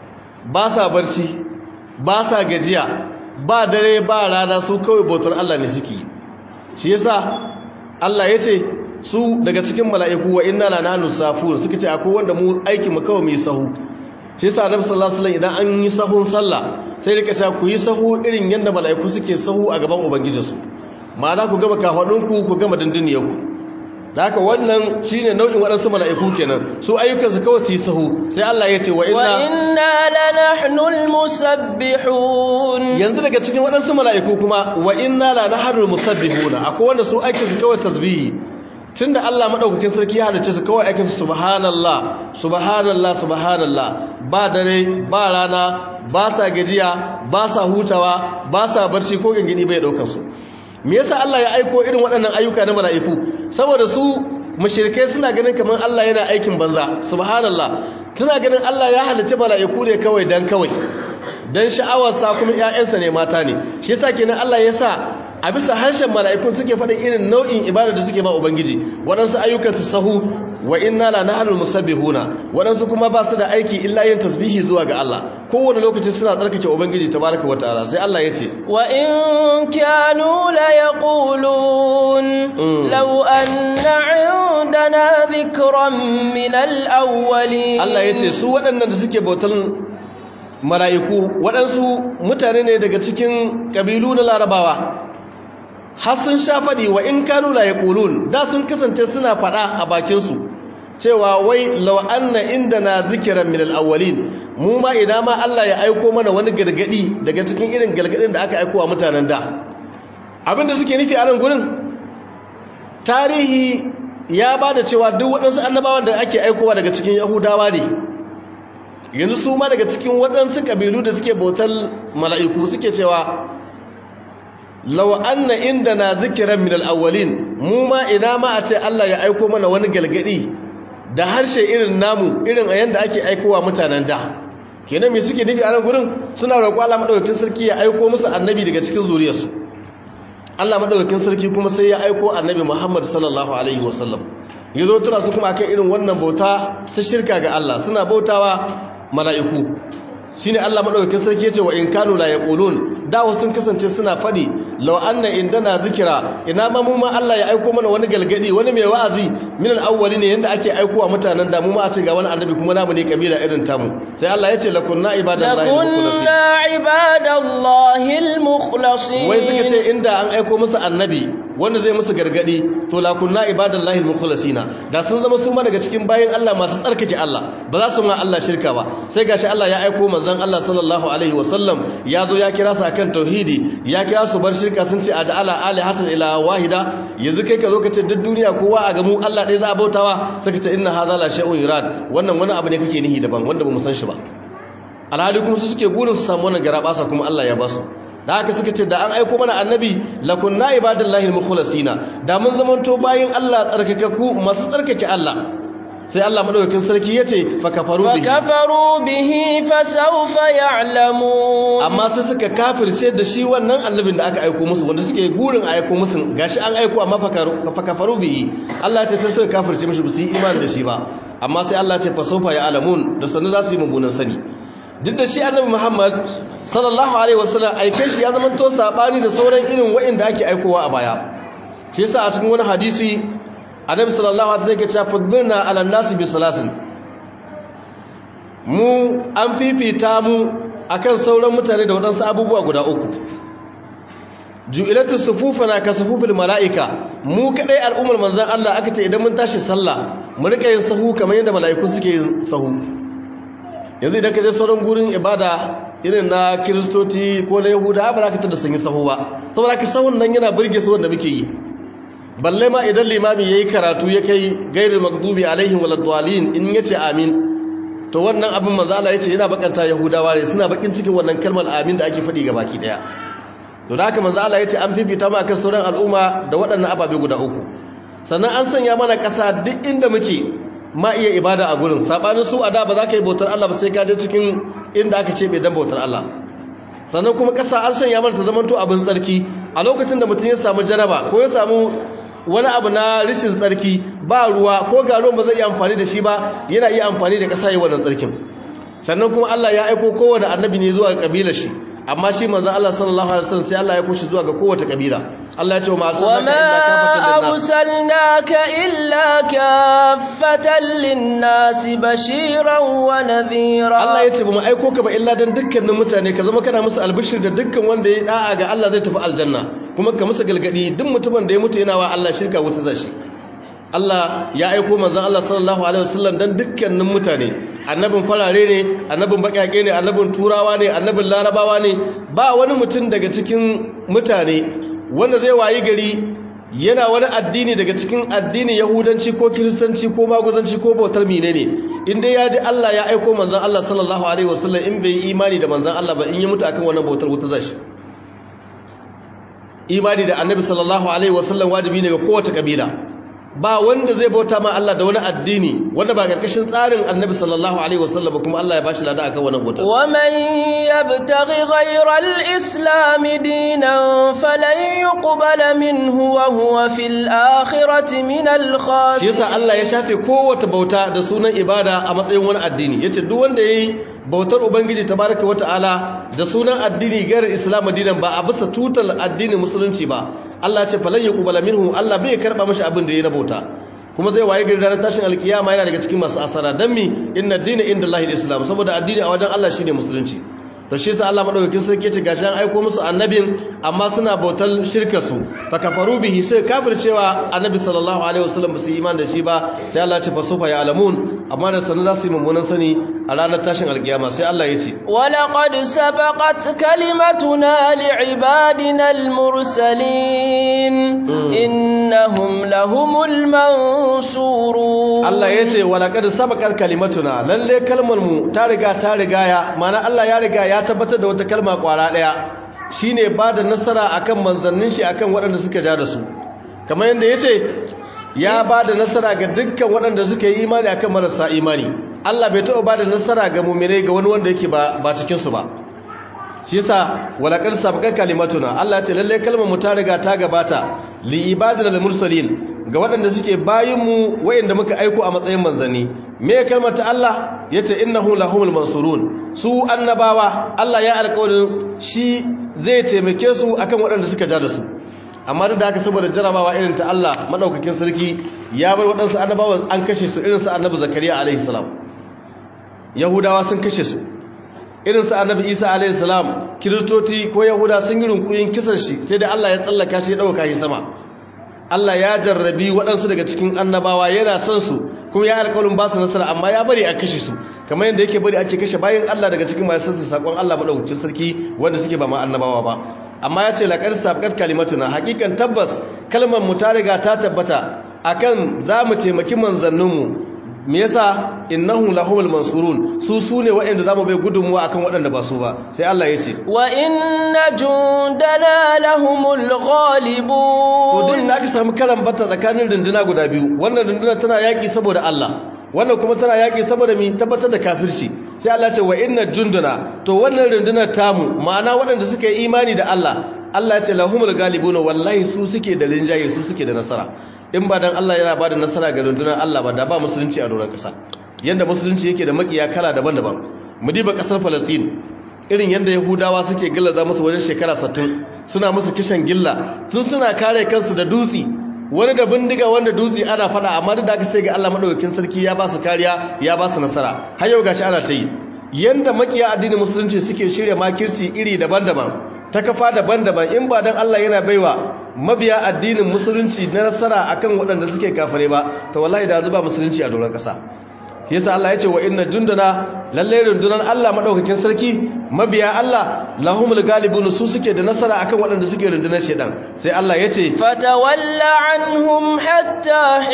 ba sa barci ba sa gajiya ba dare ba rana su kawai bautar Allah ne suke shi yasa Allah yace su daga cikin mala'iku wa inna la nahnu safun suka ce akwai wanda mu aiki mu kawai mu yi sahu shi yasa annabi sallallahu alaihi wasallam idan an yi sahun sallah sai rika cewa ku yi sahu irin yanda mala'iku suke sahu a gaban ubangijinsu ma'ana ku gama kafadunku ku gama dindiniyarku da haka wannan shine nau'in waɗansu mala'iku kenan su ayyukansu kawai su yi sahu sai Allah ya ce wa inna wa inna lanahnu almusabbihun yanzu daga cikin waɗansu mala'iku kuma wa inna la nahnu almusabbihuna akwai wanda su aikinsu kawai tasbihi tunda Allah madaukakin sarki ya halice su kawai aikin su subhanallah subhanallah subhanallah ba dare ba rana ba sa gajiya ba sa hutawa ba sa barci ko gangini bai daukar su me yasa Allah ya aiko irin waɗannan ayyuka na mala'iku saboda su mushrikai suna ganin kamar Allah yana aikin banza subhanallah suna ganin Allah ya halice mala'iku ne kawai dan kawai dan sha'awarsa kuma ƴaƴansa ne mata ne shi yasa kenan Allah ya sa a bisa harshen mala'ikun suke faɗin irin nau'in ibada da suke ba ubangiji waɗansu ayyukan su sahu wa inna la nahnu musabbihuna waɗansu kuma ba su da aiki illa yin tasbihi zuwa ga Allah kowane lokaci suna tsarkake ubangiji tabaraka wa ta'ala sai Allah ya ce wa in kanu la yaqulun law anna 'indana dhikran min al-awwalin Allah ya ce su waɗannan da suke bautan mala'iku waɗansu mutane ne daga cikin ƙabilu na larabawa har sun sha faɗi wa in kanu la yaqulun da sun kasance suna faɗa a bakinsu cewa wai law anna indana zikran min al-awwalin mu ma idan ma Allah ya aiko mana wani gargadi daga cikin irin gargadin da aka aiko wa mutanen da abinda suke nufi a nan gurin tarihi ya bada cewa duk waɗansu annabawan da ake aikowa daga cikin yahudawa ne yanzu su ma daga cikin waɗansu ƙabilu da suke bautar mala'iku suke cewa lau anna inda na zikiran min al'awwalin mu ma ina ma a ce Allah ya aiko mana wani galgadi da harshe irin namu irin a yanda ake aikowa mutanen da kenan me suke nufi a nan gurin suna roƙo Allah madaukakin sarki ya aiko musu annabi daga cikin zuriyarsu Allah madaukakin sarki kuma sai ya aiko annabi Muhammad sallallahu alaihi wasallam yazo tura su kuma akan irin wannan bauta ta shirka ga Allah suna bautawa mala'iku shine Allah madaukakin sarki yace wa in kanu la yaqulun da wasu sun kasance suna fadi law anna indana zikira ina ma mu ma Allah ya aiko mana wani galgadi wani mai wa'azi min al-awwalin yanda ake aikowa mutanen da mu ma a ce ga wani annabi kuma namu ne kabila irin tamu sai Allah yace lakunna ibadallahi al-mukhlasin lakunna ibadallahi al-mukhlasin wai suka ce inda an aiko musu annabi wanda zai musu gargadi to lakunna ibadallahi al-mukhlasina da sun zama su ma daga cikin bayin Allah masu tsarkake Allah ba za su ma Allah shirka ba sai gashi Allah ya aiko manzon Allah sallallahu alaihi wasallam ya zo ya kira su akan tauhidi ya kira su bar shirka sun ce aj'ala alihatan ila wahida yanzu kai ka zo ka ce duk duniya kowa a gamu Allah ɗaya za a bautawa sai ka ce inna hadha la shay'un yurad wannan wani abu ne kake nihi daban wanda ba mu san shi ba alhali kuma su suke gurin su samu wannan garabasa kuma Allah ya ba su da haka suka ce da an aiko mana annabi lakunna ibadallahi almukhlasina da mun zamanto bayin Allah tsarkakakku masu tsarkake Allah sai Allah madaukakin sarki yace fa kafaru bihi fakafaru bihi fasawfa ya'lamun amma sai suka kafirce da shi wannan annabin da aka aiko musu wanda suke gurin aiko musu gashi an aiko amma fa kafaru bihi Allah ya ce sai suka kafirce mishi ba su yi imani da shi ba amma sai Allah ya ce fa sawfa ya'lamun da sanin za su yi mugunan sani duk da shi annabi Muhammad sallallahu alaihi wasallam aikai shi ya zama to sabani da sauran irin wa'inda ake aikowa a baya shi yasa a cikin wani hadisi annabi sallallahu alaihi wasallam yake cewa fudbirna ala nasi bi salasin mu an fifita mu akan sauran mutane da wadansu abubuwa guda uku ju'ilatu sufufana ka sufufil malaika mu kadai al'ummar manzon Allah aka ce idan mun tashi sallah mu rika yin sahu kamar yadda mala'iku suke yin sahu yanzu idan ka je sauran gurin ibada irin na kiristoci ko na yahuda ba za ka tada sun yi sahu ba saboda ka sahun nan yana burge su wanda muke yi balle ma idan limami yayi karatu ya kai gairul maghdubi alaihim waladdallin in yace amin to wannan abin manzo Allah yace yana bakanta yahudawa ne suna bakin cikin wannan kalmar amin da ake faɗi baki daya to da haka manzo Allah yace an fifita mu akan sauran al'umma da waɗannan ababe guda uku sannan an sanya mana ƙasa duk inda muke ma iya ibada a gurin sabanin su a da ba za ka yi bautar Allah ba sai ka je cikin inda aka ce bai dan bautar Allah sannan kuma ƙasa an sanya mana ta zamanto abin tsarki a lokacin da mutum ya samu janaba ko ya samu wani abu na rishin tsarki ba ruwa ko ga ruwan ba zai iya amfani da shi ba yana iya amfani da ƙasa yi wannan tsarkin sannan kuma Allah ya aiko kowane annabi ne zuwa ga kabilar shi amma shi manzon Allah sallallahu alaihi wasallam sai Allah ya koshi zuwa ga kowace kabila Allah ya ce ma arsalnaka illa kaffatan lin-nas bashiran wa nadhira Allah ya ce ba mu aiko ka ba illa dan dukkanin mutane ka zama kana musu albishir da dukkan wanda ya da'a ga Allah zai tafi aljanna kuma ka musu galgadi duk mutumin da ya mutu yana wa Allah shirka wuta zashi Allah ya aiko manzon Allah sallallahu alaihi wasallam dan dukkanin mutane annabin farare ne annabin bakake ne annabin turawa ne annabin larabawa ne ba wani mutum daga cikin mutane wanda zai wayi gari yana wani addini daga cikin addinin yahudanci ko kiristanci ko maguzanci ko bautar mine ne inda ya ji Allah ya aiko manzan Allah sallallahu alaihi wasallam in bai yi imani da manzan Allah ba in yi mutu akan wannan bautar wuta zashi imani da annabi sallallahu alaihi wasallam wajibi ne ga kowace kabila ba wanda zai bauta ma Allah da wani addini wanda ba karkashin tsarin Annabi sallallahu alaihi wasallam ba kuma Allah ya bashi lada akan wannan bauta wa man yabtaghi ghayra al-islam dinan falan yuqbala minhu wa huwa fil akhirati min al-khasirin shi yasa Allah ya shafe kowace bauta da sunan ibada a matsayin wani addini yace duk wanda yayi bautar ubangiji tabaraka wata'ala da sunan addini gairar islam dinan ba a bisa tutal addinin musulunci ba Allah ce falan yuqbala minhu Allah bai karba mashi abin da yayi na bauta kuma zai waye gari ranar tashin alkiyama yana daga cikin masu asara dan mi inna dina indallahi alislam saboda addini a wajen Allah shine musulunci to shi yasa Allah madaukakin sarki ce gashi an aiko musu annabin amma suna bautar shirka su fa kafaru bihi sai kafircewa annabi sallallahu alaihi wasallam ba su iman da shi ba sai Allah ya ce fa sufa ya alamun amma da sanin za su yi mummunan sani a ranar tashin alkiyama sai Allah ya ce walaqad sabaqat kalimatuna li'ibadina almursalin innahum lahumul mansurun Allah ya ce walaqad sabaqat kalimatuna lalle kalmar mu ta riga ta riga ya mana Allah ya riga ya tabbatar da wata kalma kwara daya shine ba da nasara akan manzannin shi akan waɗanda suka ja da su kamar yadda yace ya ba da nasara ga dukkan waɗanda suka yi imani akan marasa imani Allah bai taɓa ba da nasara ga muminai ga wani wanda yake ba ba cikin su ba shi yasa walaqad sabaqat kalimatuna Allah ya ce lalle kalmar mu ta riga ta gabata li ibadil mursalin ga waɗanda suke bayinmu wayanda muka aiko a matsayin manzanni me kalmar ta Allah yace innahu lahumul mansurun su annabawa Allah ya alƙawarin shi zai taimake su akan waɗanda suka ja da su amma duk da haka saboda jarabawa irin ta Allah madaukakin sarki ya bar waɗansu annabawan an kashe su irin su annabi zakariya alaihi salam yahudawa sun kashe su irin su annabi isa alaihi salam kiristoci ko yahuda sun yi runkuyin kisan shi sai da Allah ya tsallaka shi ya dauka shi sama Allah ya jarrabi waɗansu daga cikin annabawa yana son su kuma ya alƙawarin ba su nasara amma ya bari a kashe su kamar yadda yake bari ake kashe bayan Allah daga cikin masu sassa sakon Allah madaukakin sarki wanda suke ba ma annabawa ba amma ya ce laƙar sabƙar kalimatuna hakikan tabbas kalmar mu ta riga ta tabbata akan za mu taimaki manzanninmu me yasa innahu lahumul mansurun su sune waɗanda zamu bai gudunmuwa akan waɗanda ba su ba sai Allah ya ce wa inna jundana lahumul ghalibun to din da aka samu karan bata tsakanin runduna guda biyu wannan runduna tana yaki saboda Allah wannan kuma tana yaki saboda mi tabbatar da kafirci sai Allah ce wa inna jundana to wannan rundunar tamu ma'ana waɗanda suka yi imani da Allah Allah ya ce lahumul ghalibun wallahi su suke da rinjaye su suke da nasara in ba dan Allah yana bada nasara ga rundunar Allah ba da ba musulunci a doron kasa yanda musulunci yake da makiya kala daban-daban mu diba kasar Palestine irin yanda Yahudawa suke gillaza musu wajen shekara 60 suna musu kishan gilla sun suna kare kansu da dutsi wani da bindiga wanda dutse ana fada amma da aka sai ga Allah madaukakin sarki ya ba su kariya ya ba su nasara har yau gashi ana ta yi yanda makiya addinin musulunci suke shirya makirci iri daban-daban ta kafa daban-daban in ba dan Allah yana baiwa mabiya addinin musulunci na nasara akan waɗanda suke kafare ba to wallahi da zuba musulunci a doron ƙasa yasa Allah ya ce wa inna jundana lalle rundunar Allah madaukakin sarki mabiya Allah lahumul galibun su suke da nasara akan waɗanda suke rundunar shedan sai Allah ya ce fatawalla anhum hatta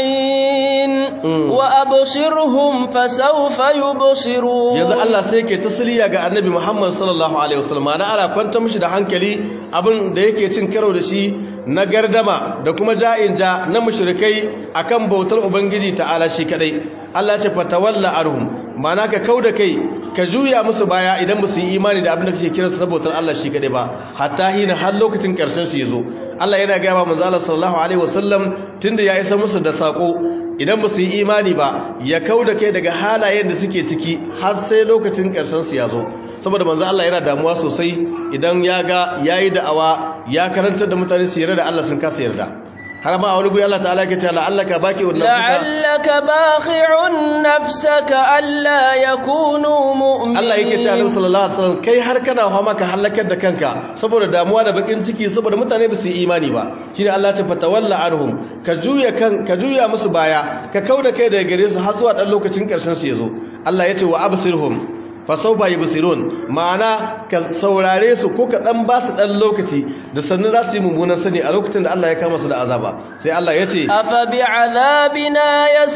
hin wa abshirhum fasawfa yubsirun yanzu Allah sai yake tasliya ga Annabi Muhammad sallallahu alaihi wasallam ana ana kwanta mishi da hankali abin da yake cin karo da shi na gardama da kuma ja'in ja na mushrikai akan bautar ubangiji ta'ala shi kadai Allah ce fatawalla arhum mana ka kauda kai ka juya musu baya idan ba su yi imani da abin da kake kira su sabotar Allah shi kadai ba hatta hina har lokacin karshen su yazo Allah yana ga ba manzo Allah sallallahu alaihi wasallam tunda ya isa musu da sako idan ba su yi imani ba ya kauda kai daga halayen da suke ciki har sai lokacin karshen su yazo saboda manzo Allah yana damuwa sosai idan ya ga yayi da'awa ya karantar da mutane su yarda da Allah sun kasa yarda har ma a wani guri Allah ta'ala yake cewa la'allaka baqi'un nafsaka la'allaka bakhi'un nafsaka alla yakunu mu'minin Allah yake cewa Annabi sallallahu alaihi wasallam kai har kana hawa maka halakar da kanka saboda damuwa da bakin ciki saboda mutane ba su yi imani ba shine Allah ta fatawalla anhum ka juya kan ka juya musu baya ka kauda kai daga gare su har zuwa dan lokacin karshen su yazo Allah yace wa absirhum fasaufa yi busirun ma'ana ka saurare su ko ka dan ba su dan lokaci da sannan za su yi mummunan sani a lokacin da Allah ya kama su da azaba sai Allah ya ce afa bi'adhabina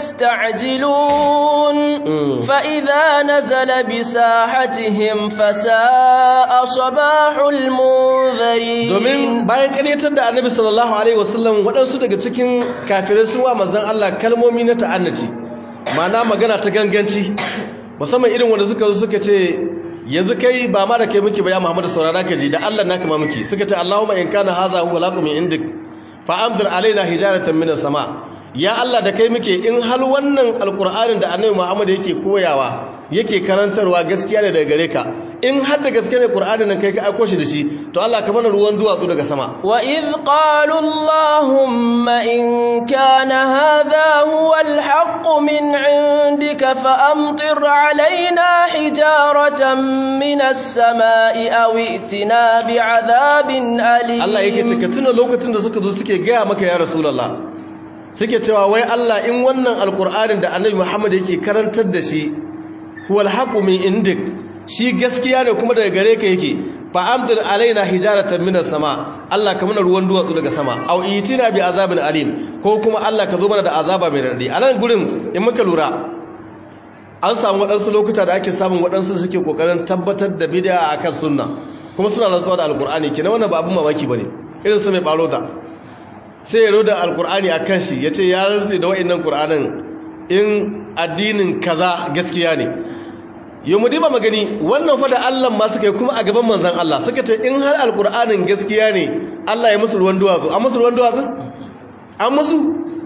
yasta'jilun fa idza nazala bi sahatihim fasa'a sabahul munzirin domin bayan karyatar da Annabi sallallahu alaihi wasallam waɗansu daga cikin kafirai sun wa manzon Allah kalmomi na ta'annaci ma'ana magana ta ganganci musamman irin wanda suka zo suka ce yanzu kai ba ma da kai muke ba ya Muhammadu saurara ka ji da Allah naka ma muke suka ce Allahumma in kana hadha huwa laqum min indik fa amdir alaina hijaratan min sama ya Allah da kai muke in hal wannan alqur'anin da Annabi Muhammad yake koyawa yake karantarwa gaskiya ne daga gare ka in har da gaske ne qur'anin nan kai ka aiko shi da shi to Allah ka mana ruwan duwatsu daga sama wa id qalu allahumma in kana hadha huwa alhaq min indika fa amtir alaina hijaratan min as-sama'i aw itina bi'adabin alim Allah yake ce ka tuna lokacin da suka zo suke gaya maka ya rasulullah suke cewa wai Allah in wannan alqur'anin da annabi Muhammad yake karantar da shi huwa alhaq min indik shi gaskiya ne kuma daga gare ka yake fa amdir alaina hijaratan minas sama Allah ka mana ruwan duwatsu daga sama au itina bi azabin alim ko kuma Allah ka zo mana da azaba mai radi a nan gurin in muka lura an samu waɗansu lokuta da ake samun waɗansu da suke kokarin tabbatar da bid'a akan sunna kuma suna rantsuwa da alqur'ani kina wannan ba abun mamaki bane irin su mai barota sai ya roda alqur'ani akan shi yace ya rantsi da wa'annan qur'anin in addinin kaza gaskiya ne yau mu diba magani wannan fa da Allah ma suka yi kuma a gaban manzan Allah suka ce in har alkur'anin gaskiya ne Allah ya musu ruwan duwatsu an musu ruwan duwatsu an musu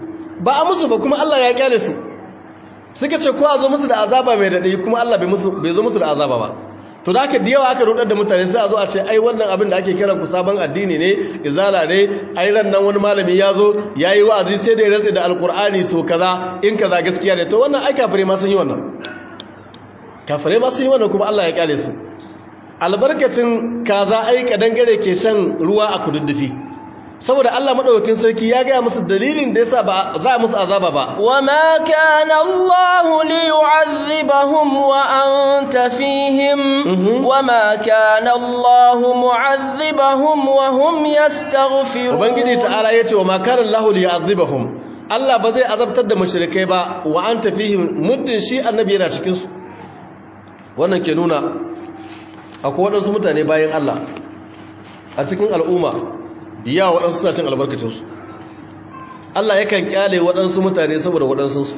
ba a musu ba kuma Allah ya kyale su suka ce ko a zo musu da azaba mai daɗi kuma Allah bai zo musu da azaba ba to da aka yawa aka rudar da mutane sai a zo a ce ai wannan abin da ake kiran ku sabon addini ne izala ne ai ran nan wani malami ya zo ya yi wa'azi sai da ya rantsa da alkur'ani so kaza in kaza gaskiya ne to wannan ai kafirai ma sun yi wannan kafirai ma sun yi wannan kuma Allah ya kyale su albarkacin kaza ai kadangare ke shan ruwa a kududdufi saboda Allah madaukakin sarki ya gaya musu dalilin da yasa ba za a musu azaba ba wama kana Allah li yu'adhibahum wa anta fihim wama kana Allah mu'adhibahum wa hum yastaghfirun ubangiji ta'ala yace wama kana Allah li yu'adhibahum Allah ba zai azabtar da mushrikai ba wa anta fihim muddin shi annabi yana cikin su wannan ke nuna akwai waɗansu mutane bayan Allah a cikin al'umma yawa waɗansu suna cin albarkacinsu Allah yakan kyale waɗansu mutane saboda waɗansunsu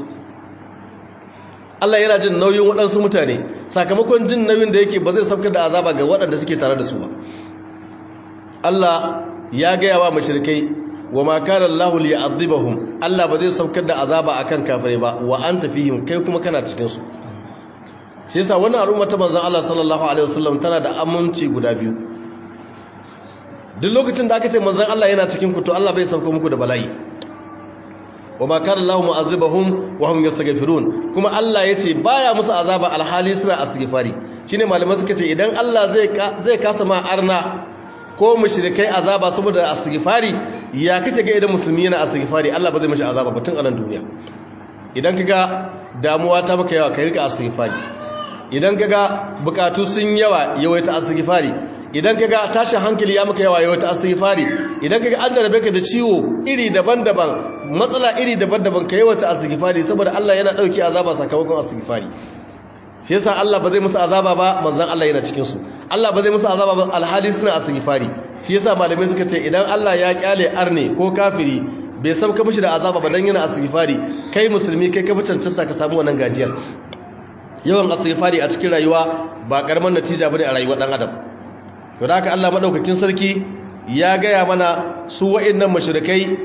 Allah yana jin nauyin waɗansu mutane sakamakon jin nauyin da yake ba zai saukar da azaba ga waɗanda suke tare da su ba Allah ya gaya wa mashirikai wa makarar lahul ya azibahum Allah ba zai saukar da azaba akan kafirai ba wa an tafihim kai kuma kana cikinsu shi yasa wannan al'umma ta manzon Allah sallallahu alaihi wasallam tana da aminci guda biyu duk lokacin da aka ce manzon Allah yana cikin ku to Allah bai sauko muku da bala'i wa ma kana Allahu mu'azzibahum wa hum yastaghfirun kuma Allah yace baya musu azaba alhali suna astighfari shine malamai suka ce idan Allah zai zai kasa ma arna ko mushrikai azaba saboda astighfari ya kace ga idan musulmi yana astighfari Allah ba zai mishi azaba ba tun a nan duniya idan kaga damuwa ta maka yawa kai rika astighfari idan kaga bukatu sun yawa yawaita astighfari idan kaga tashin hankali ya maka yawa yawaita astighfari idan kaga an darabe ka da ciwo iri daban-daban matsala iri daban-daban ka yawaita astighfari saboda Allah yana dauki azaba sakamakon astighfari shi yasa Allah ba zai musu azaba ba manzon Allah yana cikin su Allah ba zai musu azaba ba alhali suna astighfari shi yasa malamai suka ce idan Allah ya kyale arne ko kafiri bai sauka mishi da azaba ba dan yana astighfari kai musulmi kai ka fi cancanta ka samu wannan gajiyar yawan astighfari a cikin rayuwa ba karamar natija bane a rayuwar dan adam to da haka Allah madaukakin sarki ya gaya mana su wa'annan mushrikai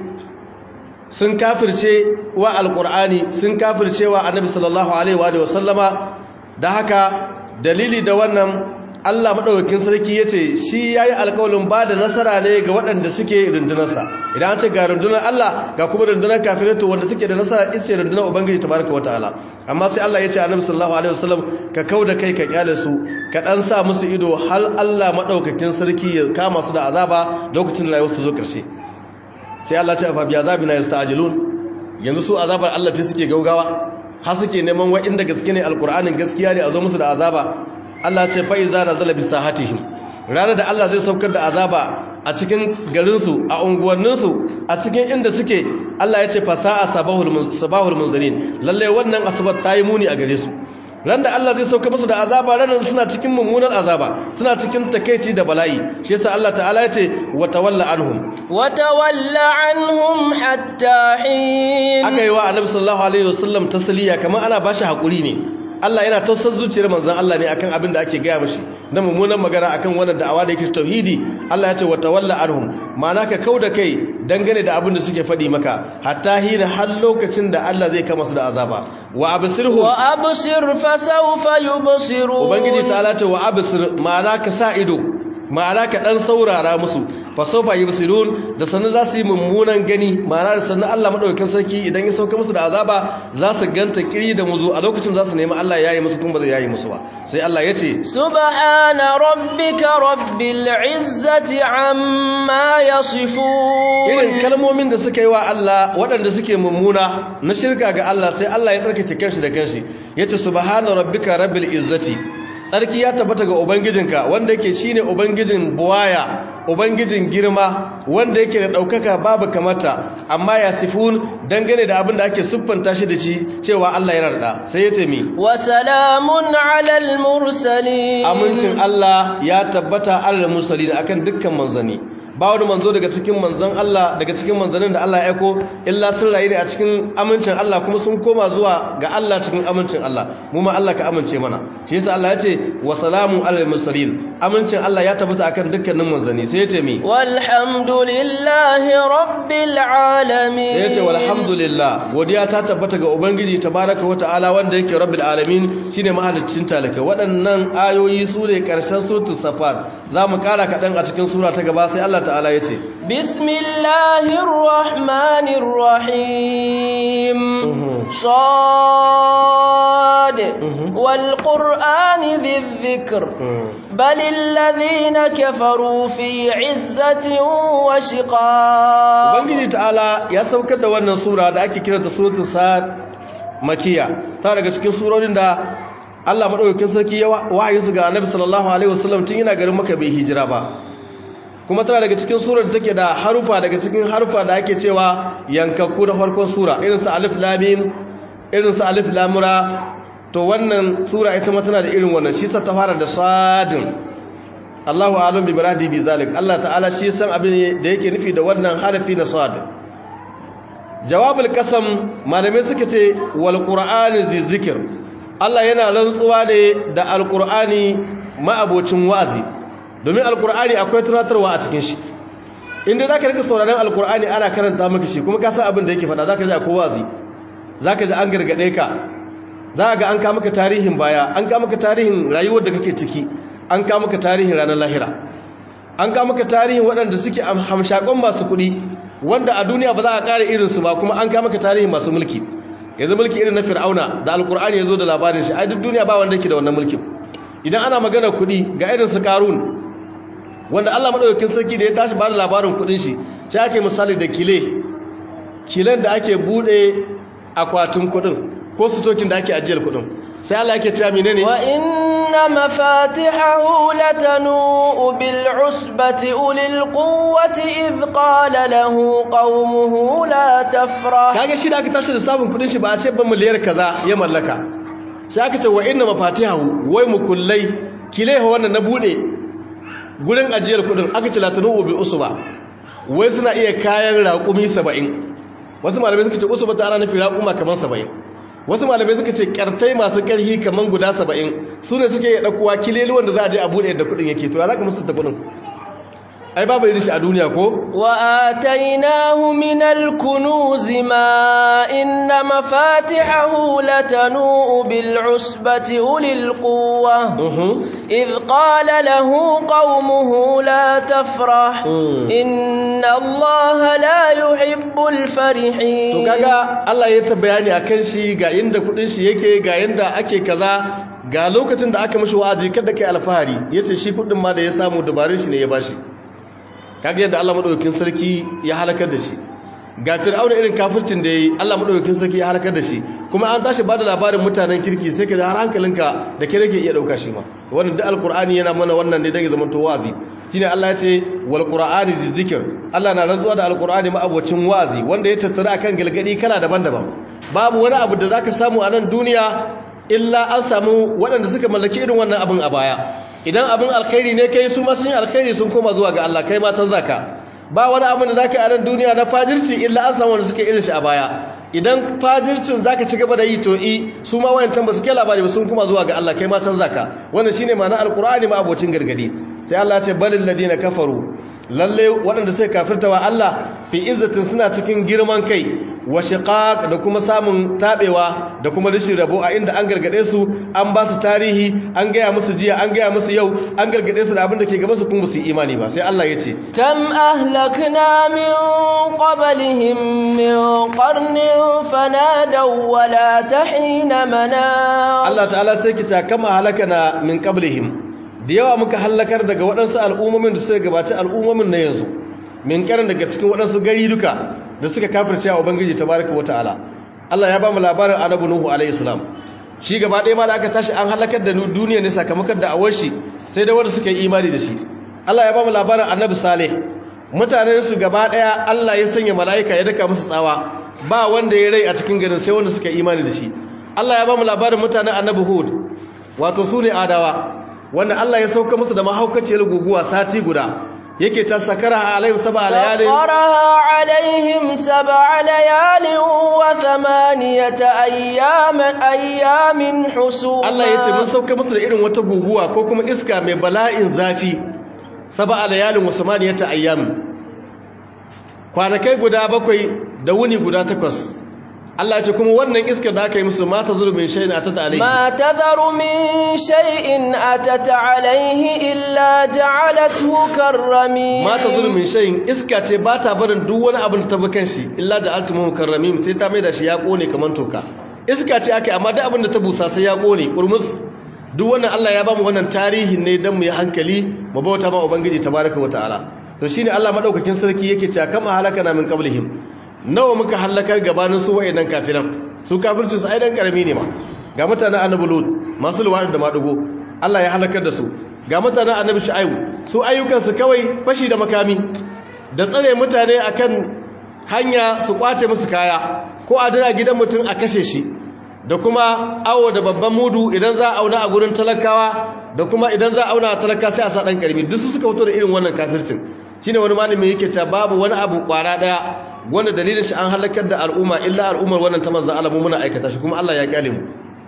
sun kafirce wa alqur'ani sun kafirce wa annabi sallallahu alaihi wa sallama da haka dalili da wannan Allah madaukakin sarki yace shi yayi alƙawarin ba da nasara ne ga waɗanda suke rundunarsa idan an ce ga rundunar Allah ga kuma rundunar kafirai to wanda suke da nasara ita ce rundunar ubangiji tabaraka wataala amma sai Allah yace annabi sallallahu alaihi wasallam ka kauda kai ka kyale su ka dan sa musu ido hal Allah madaukakin sarki ya kama su da azaba lokacin da rayuwar su zo karshe sai Allah ya ce fa bi azabina yasta'jilun yanzu su azabar Allah ce suke gaugawa har suke neman wa'inda gaske ne alkur'anin gaskiya ne a zo musu da azaba Allah ce fa iza nazala bi sahatihim ranar da Allah zai saukar da azaba a cikin garinsu a unguwanninsu a cikin inda suke Allah ya ce fa sa'a sabahul sabahul munzirin lalle wannan asabar ta yi muni a gare su ran da Allah zai sauka musu da azaba ranar suna cikin mummunan azaba suna cikin takeici da bala'i shi yasa Allah ta'ala ya ce wa tawalla anhum wa tawalla anhum hatta hin aka yi wa annabi sallallahu alaihi wasallam tasliya kamar ana bashi hakuri ne Allah yana tausar zuciyar manzon Allah ne akan abin da ake gaya mishi na mummunan magana akan wannan da'awa da yake tauhidi Allah ya ce wa tawalla anhum ma'ana ka kauda kai dangane da abin da suke faɗi maka hatta hina har lokacin da Allah zai kama su da azaba wa absirhum wa absir fa sawfa yubsirun ubangiji ta'ala ce wa absir ma'ana ka sa ido ma'ana ka dan saurara musu fa sawfa yubsirun da sanin za su yi mummunan gani ma'ana da sanin Allah madaukakin sarki idan ya sauka musu da azaba za su ganta kiri da muzu a lokacin za su nemi Allah ya yi musu kuma ba zai yayi musu ba sai Allah ya ce subhana rabbika rabbil izzati amma yasifun irin kalmomin da suka yi wa Allah waɗanda suke mummuna na shirka ga Allah sai Allah ya tsarkake kanshi da kanshi yace subhana rabbika rabbil izzati tsarki ya tabbata ga ubangijinka wanda yake shine ubangijin buwaya ubangijin girma wanda yake da daukaka babu kamata amma ya sifun dangane da abin da ake siffanta shi da shi cewa Allah yana da sai yace mi wa salamun alal mursalin amincin Allah ya tabbata alal mursalin akan dukkan manzani ba wani manzo daga cikin manzon Allah daga cikin manzanin da Allah ya aiko illa sun rayu ne a cikin amincin Allah kuma sun koma zuwa ga Allah cikin amincin Allah mu ma Allah ka amince mana shi yasa Allah ya ce wa salamu alal mursalin amincin Allah ya tabbata akan dukkanin manzanni sai ya ce mi walhamdulillahi rabbil alamin sai ya ce walhamdulillah godiya ta tabbata ga ubangiji tabaraka wa ta'ala wanda yake rabbil alamin shine mahaliccin talaka waɗannan ayoyi su ne ƙarshen suratul safat za mu ƙara kaɗan a cikin sura ta gaba sai Allah ta'ala ya ce bismillahir rahmanir rahim sad wal qur'ani dhikr bal alladhina kafaru fi 'izzatin wa shiqaq ubangiji ta'ala ya saukar da wannan sura da ake kiranta suratul sad makiya ta daga cikin surorin da Allah madaukakin sarki ya wahayin su ga Annabi sallallahu alaihi wasallam tun yana garin Makka bai hijira ba kuma tana daga cikin surar da take da harufa daga cikin harufa da ake cewa yankakku da farkon sura irin su alif lam mim irin su alif lam ra to wannan sura ita ma tana da irin wannan shi ta fara da sadin Allahu a'lam bi muradi bi zalik Allah ta'ala shi san abin da yake nufi da wannan harafi na sad jawabul qasam malamai suka ce wal qur'ani zikr Allah yana rantsuwa ne da alqur'ani ma'abocin wazi domin alqur'ani akwai tunatarwa a cikin shi inda zaka rika sauraron alqur'ani ana karanta maka shi kuma ka san abin da yake faɗa zaka ji akwai wazi zaka ji an gargade ka za ga an ka maka tarihin baya an ka maka tarihin rayuwar da kake ciki an ka maka tarihin ranar lahira an ka maka tarihin waɗanda suke hamshakon masu kuɗi wanda a duniya ba za a ƙara irinsu ba kuma an ka maka tarihin masu mulki yanzu mulki irin na fir'auna da alkur'ani ya zo da labarin shi a duk duniya ba wanda yake da wannan mulkin idan ana magana kuɗi ga irin su karun wanda allah maɗaukakin sarki da ya tashi ba da labarin kuɗin shi shi ake misali da kile kilen da ake buɗe akwatin kuɗin ko sitokin da ake ajiyar kuɗin sai allah yake cewa menene wa inna mafatihahu latanu bil usbati ulil quwwati id qala lahu qaumuhu la tafrah kage shi da aka tashi da sabon kudin shi ba a ce ba miliyar kaza ya mallaka sai aka ce wa inna mafatihahu wai mukullai kileha wannan na bude gurin ajiyar kudin aka ce latanu bil usba wai suna iya kayan raƙumi 70 wasu malamai suka ce usba ta ana nufi raƙuma kamar 70 wasu malamai suka ce kartai masu karhi kaman guda saba'in su ne suke yi ɗakuwa kileli wanda za a je a buɗe da kuɗin yake to ya za ka musu da kuɗin ai babu yi shi a duniya ko wa atainahu min al-kunuz ma inna mafatihahu latanu bil usbati ulil quwwa idh qala lahu qaumuhu la tafrah inna allaha la yuhibbul farihin to kaga Allah ya ta bayani akan shi ga inda kudin shi yake ga yanda ake kaza ga lokacin da aka mishi wa'azi kada kai alfahari yace shi kudin ma da ya samu dabarun shi ne ya bashi kaga yadda Allah madaukakin sarki ya halakar da shi ga fir'auna irin kafircin da yayi Allah madaukakin sarki ya halakar da shi kuma an tashi bada labarin mutanen kirki sai ka ji har hankalinka da ke rage iya dauka shi ma wannan da alqur'ani yana mana wannan ne dan ya zama to wazi shine Allah ya ce wal qur'ani zikr Allah na rantsuwa da alqur'ani ma abocin wazi wanda ya tattara akan galgadi kala daban-daban babu wani abu da zaka samu a nan duniya illa an samu waɗanda suka mallaki irin wannan abin a baya idan abin alkhairi ne kai su ma sun yi alkhairi sun koma zuwa ga Allah kai ma can zaka ba wani abin da zaka yi a nan duniya na fajirci illa an samu wanda suka irin shi a baya idan fajircin zaka ci gaba da yi to i su ma wayancan ba su kai labari ba sun koma zuwa ga Allah kai ma can zaka wannan shine ma'ana alqur'ani ma abocin gargadi sai Allah ya ce balil ladina kafaru lalle waɗanda suka kafirta wa Allah fi izzatin suna cikin girman kai wa shiqaq da kuma samun tabewa da kuma rashin rabo a inda an gargade su an ba su tarihi an gaya musu jiya an gaya musu yau an gargade su da abin da ke gaba su kuma su imani ba sai Allah ya ce kam ahlakna min qablihim min qarnin fanadaw wa la tahina mana Allah ta'ala sai kita kama halakana min qablihim da yawa muka halakar daga waɗansu al'ummomin da suka gabaci al'ummomin na yanzu min karin daga cikin waɗansu gari duka da suka kafirce wa ubangiji tabaraka wata'ala Allah ya ba mu labarin annabi nuhu alayhi salam shi gaba ɗaya ma da aka tashi an halakar da duniya ne sakamakon da awar shi sai da wanda suka yi imani da shi Allah ya ba mu labarin annabi saleh mutanen su gaba ɗaya Allah ya sanya mala'ika ya daka musu tsawa ba wanda ya rai a cikin garin sai wanda suka yi imani da shi Allah ya ba mu labarin mutanen annabi hud wato su ne adawa wanda Allah ya sauka musu da mahaukaciyar guguwa sati guda yake ta sakara alaihim sab'a layalin سخرها عليهم سبع ليال وثمانية أيام أيام حسوما Allah ya ce mun sauka musu da irin wata guguwa ko kuma iska mai bala'in zafi sab'a layalin wa samaniyata ayyam kwanakai guda bakwai da wuni guda takwas Allah ya ce kuma wannan iskar da aka yi musu mata zulmin shay'in atata alayhi ما تذر من شيء أتت عليه إلا جعلته كالرميم mata zulmin shay'in iska ce ba ta barin duk wani abin da ta bukan shi illa da altumuhu karramim sai ta mai da shi ya kone kaman toka iska ce aka amma duk abin da ta busa sai ya kone kurmus duk wannan Allah ya bamu wannan tarihin ne dan mu yi hankali mu bauta ma ubangiji tabaraka wataala to shine Allah madaukakin sarki yake cewa kama halakana min qablihim nawa muka halakar gabanin su wayannan kafiran su kafircin su ai dan karami ne ma ga mutanen annabi lut masu luwadi da madugo Allah ya halakar da su ga mutanen annabi shu'aibu su ayyukan su kawai fashi da makami da tsare mutane akan hanya su kwace musu kaya ko a dira gidan mutum a kashe shi da kuma awo da babban mudu idan za a auna a gurin talakawa da kuma idan za a auna a talaka sai a sa dan karmi duk su suka fito da irin wannan kafircin shine wani malami yake cewa babu wani abu kwara daya wanda dalilin shi an halakar da al'umma illa al'ummar wannan ta manzon Allah mu muna aikata shi kuma Allah ya kyale mu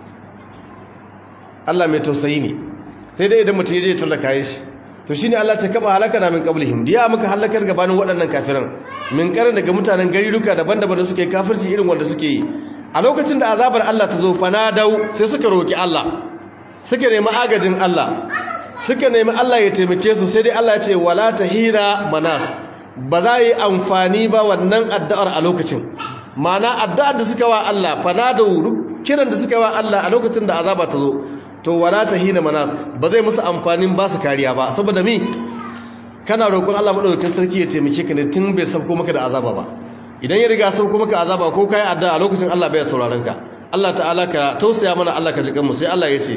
Allah mai tausayi ne sai dai idan mutum ya je tura kayan shi to shine Allah ta kaba halaka na min qablihim diya muka halakar gabanin waɗannan kafiran min karin daga mutanen gariruka daban-daban da suke kafirci irin wanda suke yi a lokacin da azabar Allah ta zo fanadau sai suka roki Allah suka nemi agajin Allah suka nemi Allah ya taimake su sai dai Allah ya ce wala tahira manas ba za yi amfani ba wannan addu'ar a lokacin mana addu'ar da suka wa Allah fanadau kiran da suka wa Allah a lokacin da azaba ta zo to wala tahina manas ba zai musu amfanin ba su kariya ba saboda mi kana roƙon Allah madaukakin sarki ya taimake ka ne tun bai sauko maka da azaba ba idan ya riga sauko maka azaba ko kai addu'a a lokacin Allah bai sauraron ka Allah ta'ala ka tausaya mana Allah ka ji kanmu sai Allah ya ce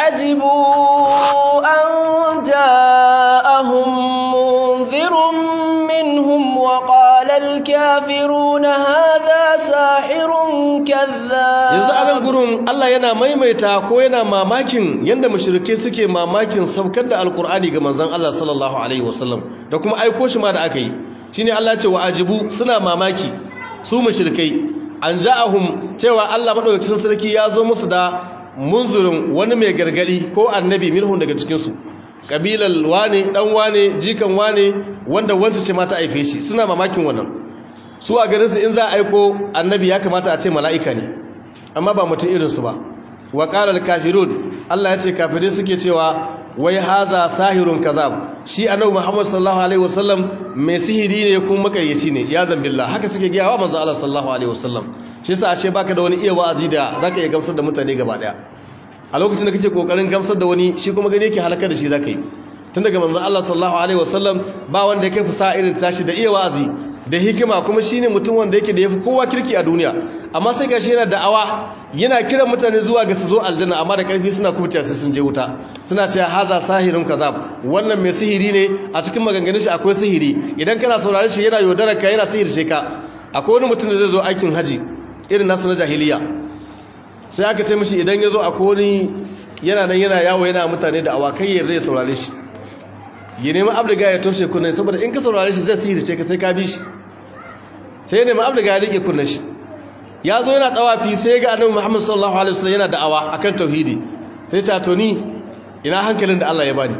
وعجبوا أن جاءهم منذر منهم وقال الكافرون هذا ساحر كذاب yanzu a nan gurin Allah yana maimaita ko yana mamakin yanda mushrike suke mamakin saukar da alkur'ani ga manzon Allah sallallahu alaihi wasallam da kuma aiko shi ma da aka yi shine Allah ya ce wa ajibu suna mamaki su mushrikai an ja'ahum cewa Allah madaukakin sarki ya zo musu da munzurin wani mai gargadi ko annabi minhum daga cikin su kabilal wane dan wane jikan wane wanda wanda ce mata aife shi suna mamakin wannan su a garin su in za a aiko annabi ya kamata a ce mala'ika ne amma ba mutum irin su ba wa qala al-kafirun Allah ya ce kafirai suke cewa wai haza sahirun kazab shi annabi Muhammad sallallahu alaihi wasallam mai sihiri ne kuma makayyaci ne ya zambillah haka suke giyawa manzo Allah sallallahu alaihi wasallam shi yasa a ce baka da wani iya wa'azi da zaka iya gamsar da mutane gaba daya a lokacin da kake kokarin gamsar da wani shi kuma gani yake halaka da shi zaka yi tun daga manzo Allah sallallahu alaihi wasallam ba wanda yake fusa irin tashi da iya wa'azi da hikima kuma shine mutum wanda yake da yafi kowa kirki a duniya amma sai gashi yana da'awa yana kiran mutane zuwa ga su zo aljanna amma da karfi suna kubta sai sun je wuta suna cewa haza sahirun kazab wannan mai sihiri ne a cikin maganganun shi akwai sihiri idan kana saurare shi yana yaudarar ka yana sihirce ka akwai wani mutum da zai zo aikin haji irin nasu na jahiliya sai aka ce mishi idan ya zo akwai wani yana nan yana yawo yana mutane da awakai ya zai saurare shi ya nemi abdiga ya toshe kunnen saboda in ka saurare shi zai sihirce ka sai ka bi shi sai ya nemi abdiga ya rike kunnen shi ya zo yana dawafi sai ga annabi Muhammad sallallahu alaihi wasallam yana da'awa akan tauhidi sai ta to ni ina hankalin da Allah ya bani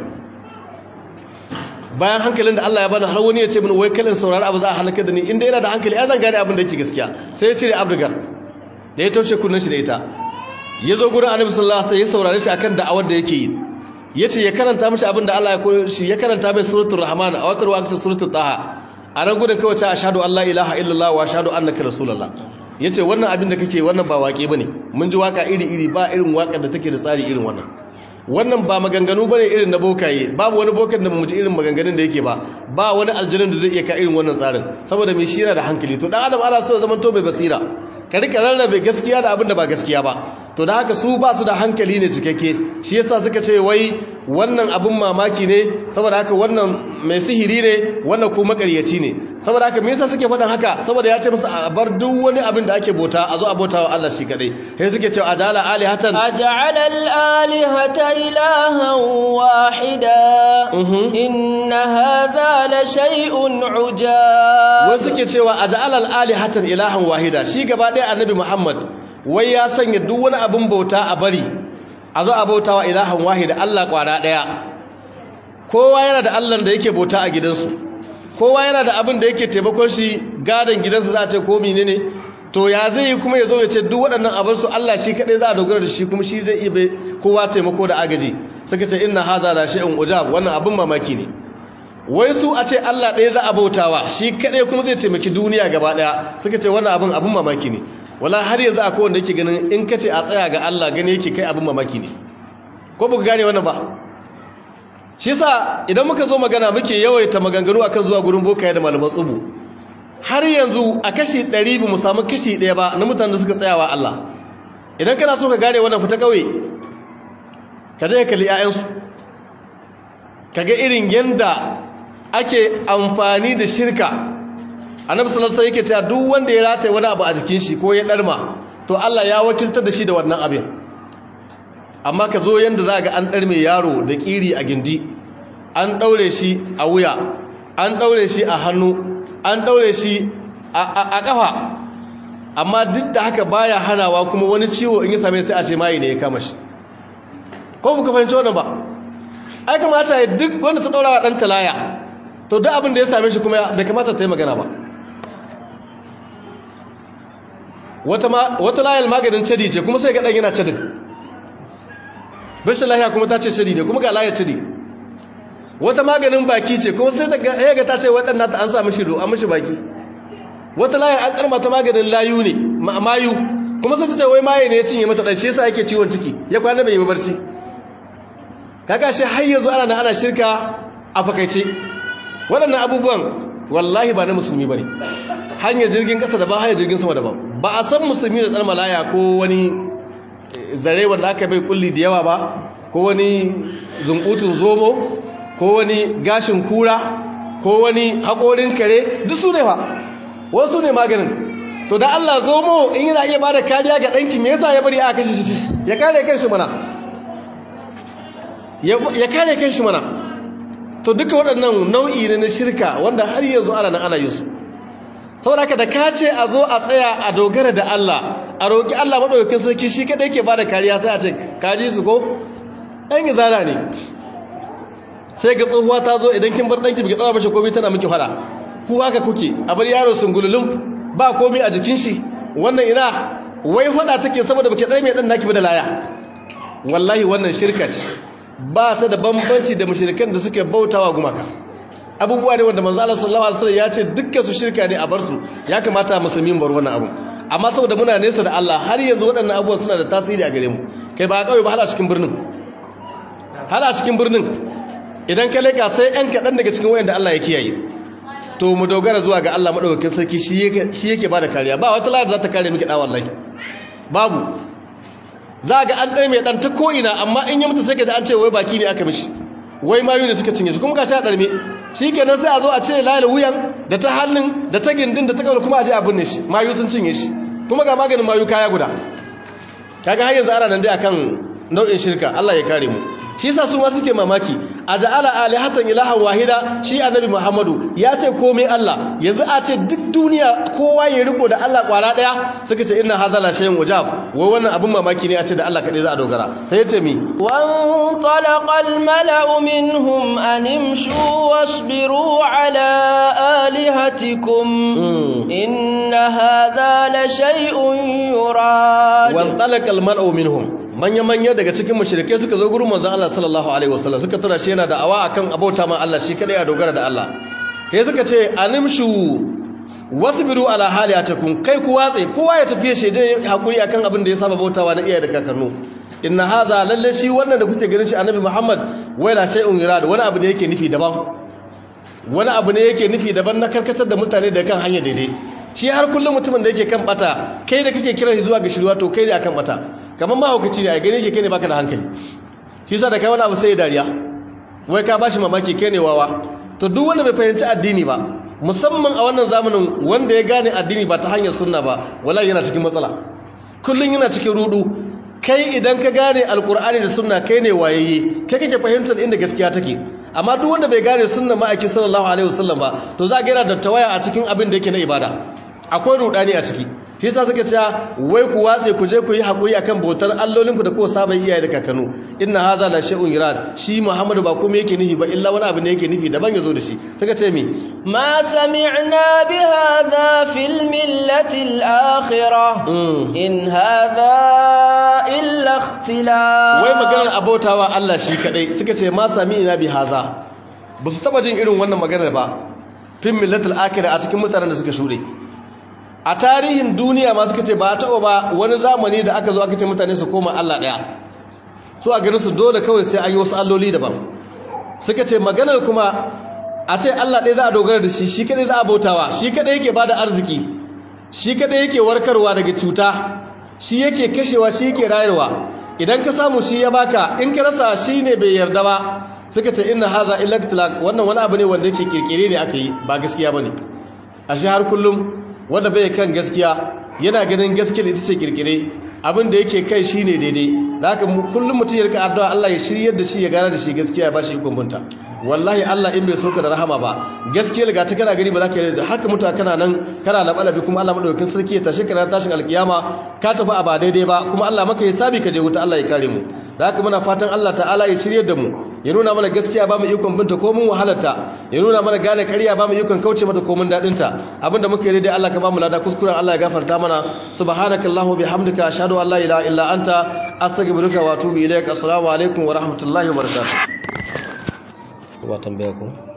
bayan hankalin da Allah ya bani har wani ya ce mini wai kallin saurari abu za a halaka da ni inda yana da hankali ya zan gane abin da yake gaskiya sai ya cire abdigar da ya taushe kunnen shi da ita ya zo gurin annabi sallallahu alaihi wasallam ya saurare shi akan da'awar da yake yi yace ya karanta mishi abin da Allah ya koyo shi ya karanta mai suratul rahman a wakar waqtin suratul taha a nan gudun kawai ta ashhadu an la ilaha illallah wa ashhadu annaka rasulullah yace wannan abin da kake wannan ba waƙe bane mun ji waka iri iri ba irin waƙar da take da tsari irin wannan wannan ba maganganu bane irin na bokaye babu wani bokan da mu ji irin maganganun da yake ba ba wani aljanin da zai iya ka irin wannan tsarin saboda me shi yana da hankali to dan adam ana so ya zama to bai basira ka rika rarrabe gaskiya da abin da ba gaskiya ba to da haka su ba su da hankali ne cikakke shi yasa suka ce wai wannan abin mamaki ne saboda haka wannan mai sihiri ne wannan kuma makaryaci ne saboda haka me yasa suke faɗin haka saboda ya ce musu a bar duk wani abin da ake bauta a zo a bauta wa Allah shi kadai sai suke cewa ajala alihatan aj'ala al-alihata ilahan wahida inna hadha la shay'un ujab wai suke cewa ajala alihatan ilahan wahida shi gaba ɗaya annabi Muhammad wai ya sanya duk wani abin bauta a bari a zo a bauta wa ilahan wahida Allah kwara ɗaya kowa yana da Allah da yake bauta a gidansu kowa yana da abin da yake taimakon shi gadon gidansu za a ce ko menene to ya zai yi kuma ya zo ya ce duk waɗannan abin su Allah shi kaɗai za a dogara da shi kuma shi zai iya bai kowa taimako da agaji suka ce inna haza la shay'un ujab wannan abin mamaki ne wai su a ce Allah ɗaya za a bautawa shi kaɗai kuma zai taimaki duniya gaba ɗaya suka ce wannan abin abin mamaki ne wala har yanzu akwai wanda yake ganin in kace a tsaya ga Allah gani yake kai abin mamaki ne ko ba ku gane wannan ba shi sa idan muka zo magana muke yawaita maganganu akan zuwa gurin bokaye da malaman tsubu har yanzu a kashi 100 ba mu samu kashi ɗaya ba na mutanen da suka tsayawa Allah idan kana so ka gane wannan fita kauye ka je ka kalli ƴaƴansu kaga irin yanda ake amfani da shirka annabi sallallahu alaihi yake cewa duk wanda ya rataye wani abu a jikin shi ko ya darma to Allah ya wakiltar da shi da wannan abin amma ka zo yanda za ga an ɗarme yaro da ƙiri a gindi an ɗaure shi a wuya an ɗaure shi a hannu an ɗaure shi a ƙafa amma duk da haka baya hanawa kuma wani ciwo in yi same sai a ce mayi ne ya kama shi ko buka fahimci wannan ba ai kamata ya duk wanda ta ɗaura wa ɗan talaya to duk abin da ya same shi kuma bai kamata ta yi magana ba wata layar maganin cadi ce kuma sai ga ɗan yana cadin rashin lahiya kuma ta ce cadi ne kuma ga layar cadi wata maganin baki ce kuma sai ya ga ta ce waɗanda ta an sa mashi do an mashi baki wata layar an karma ta maganin layu ne mayu kuma sai ta ce wai maye ne ya cinye mata ɗan shi yasa yake ciwon ciki ya kwana bai yi barci kaga shi har yanzu ana na ana shirka a fakaice waɗannan abubuwan wallahi ba na musulmi ba ne hanyar jirgin ƙasa daban hanyar jirgin sama daban ba a san musulmi da tsar malaya ko wani zare wanda aka bai kulli da yawa ba ko wani zunkutun zomo ko wani gashin kura ko wani haƙorin kare duk su ne ba wasu ne maganin to da Allah zomo in yana iya bada kariya ga ɗanki me yasa ya bari a kashe shi ya kare kanshi mana ya kare kanshi mana to duka waɗannan nau'i ne na shirka wanda har yanzu ana nan ana yin su saboda haka da ka ce a zo a tsaya a dogara da Allah a roƙi Allah maɗaukakin sarki shi kaɗai ke ba da kariya sai a ce kaji su ko ɗan izara ne sai ga tsohuwa ta zo idan kin bar ɗanki biki ɗaura mashi komai tana miki fada ku haka kuke a bar yaro sun gululun ba komai a jikin shi wannan ina wai fada take saboda baki ɗaya mai ɗan naki ba da laya wallahi wannan shirka ce ba ta da bambanci da mushrikan da suke bautawa gumaka abubuwa ne wanda manzo Allah sallallahu alaihi wasallam ya ce dukkan su shirka ne a bar su ya kamata musulmi bar wannan abu amma saboda muna nesa da Allah har yanzu waɗannan abubuwan suna da tasiri a gare mu kai ba kawai ba hala cikin birnin hala cikin birnin idan ka leka sai ɗan kaɗan daga cikin wayanda Allah ya kiyaye to mu dogara zuwa ga Allah madaukakin sarki shi yake shi yake bada kariya ba wata lada za ta kare miki da wallahi babu za ga an ɗaya mai ɗan ta ko'ina amma in yi mutu sai ka ji an ce wai baki ne aka mishi wai mayu ne suka cinye shi kuma ka sha ɗarme shi kenan sai a zo a ce layar wuyan da ta hannun da ta gindin da ta kawar kuma a ji abin ne shi mayu sun cinye shi kuma ga maganin mayu kaya guda kaga har yanzu ana nan dai akan nau'in shirka Allah ya kare mu shi yasa su ma suke mamaki a ja'ala alihatan ilahan wahida shi annabi Muhammadu ya ce komai Allah yanzu a ce duk duniya kowa ya riko da Allah kwara daya suka ce inna hadha la shay'un wajab wai wannan abin mamaki ne a ce da Allah kadai za a dogara sai ya ce mi wan talaqal mala'u minhum an imshu wasbiru ala alihatikum inna hadha la shay'un yurad wan talaqal mala'u minhum manya-manya daga cikin mashirikai suka zo gurin manzon Allah sallallahu alaihi wasallam suka tura shi yana da'awa akan abauta ma Allah shi kadai a dogara da Allah sai suka ce animshu wasbiru ala haliyatakum kai ku watse kowa ya tafi shi je hakuri akan abin da ya saba bautawa na iyaye da kakannu inna hadha lalle shi wannan da kuke ganin shi annabi Muhammad waila shay'un yurad wani abu ne yake nufi daban wani abu ne yake nufi daban na karkatar da mutane da kan hanya daidai shi har kullum mutumin da yake kan bata kai da kake kira shi zuwa ga shirwa to kai ne akan bata kamar mahaukaci ne a gane ke kai ne baka da hankali shi sa da kai wani abu sai dariya wai ka bashi mamaki kai ne wawa to duk wanda bai fahimci addini ba musamman a wannan zamanin wanda ya gane addini ba ta hanyar sunna ba wallahi yana cikin matsala kullun yana cikin rudu kai idan ka gane alkur'ani da sunna kai ne wayayye kai kake fahimtar inda gaskiya take amma duk wanda bai gane sunna ma'aiki sallallahu alaihi wasallam ba to za ga yana da tawaya a cikin abin da yake na ibada akwai rudani a ciki shi yasa suka ce wai ku watse ku je ku yi hakuri akan bautar allolinku da ko saba iyaye da kakanu inna hadha la shay'un yurad shi muhammadu ba kuma yake nihi ba illa wani abu ne yake nufi daban yazo da shi suka ce mi ما سمعنا بهذا في الملة الآخرة إن هذا إلا اختلاف wai maganar abotawa Allah shi kadai suka ce ma sami ina bi haza ba su taba jin irin wannan maganar ba fin millatul akhirah a cikin mutanen da suka shure a tarihin duniya ma suka ce ba taɓa ba wani zamani da aka zo aka ce mutane su koma Allah ɗaya su a ganin su dole kawai sai an yi wasu alloli daban suka ce maganar kuma a ce Allah ɗaya za a dogara da shi shi kadai za a bautawa shi kadai yake bada arziki shi kadai yake warkarwa daga cuta shi yake kashewa shi yake rayarwa idan ka samu shi ya baka in ka rasa shi ne bai yarda ba suka ce inna haza illa ikhtilaq wannan wani abu ne wanda yake kirkire ne aka yi ba gaskiya bane a shi har kullum wanda bai kan gaskiya yana ganin gaskiya ita ce kirkire abin da yake kai shine daidai da haka kullum mutum ya rika addu'a Allah ya shiryar da shi ya gane da shi gaskiya ya bashi ikon bunta wallahi Allah in bai soka da rahama ba gaskiya ga ta kana gani ba za ka yi da haka mutu kana nan kana na balabi kuma Allah madaukakin sarki ya tashi kana tashin alkiyama ka tafi a ba daidai ba kuma Allah maka ya sabi ka je wuta Allah ya kare mu da haka muna fatan Allah ta'ala ya shiryar da mu ya nuna mana gaskiya ba mu ikon binta ko mun wahalarta ya nuna mana gane ƙarya ba mu ikon kauce mata ko mun dadin ta abinda muke yi dai Allah ka ba mu lada kuskuren Allah ya gafarta mana subhanakallahu bihamdika ashhadu an la ilaha illa anta astaghfiruka wa atubu ilaik assalamu alaikum wa rahmatullahi wa barakatuh ba tambaya ko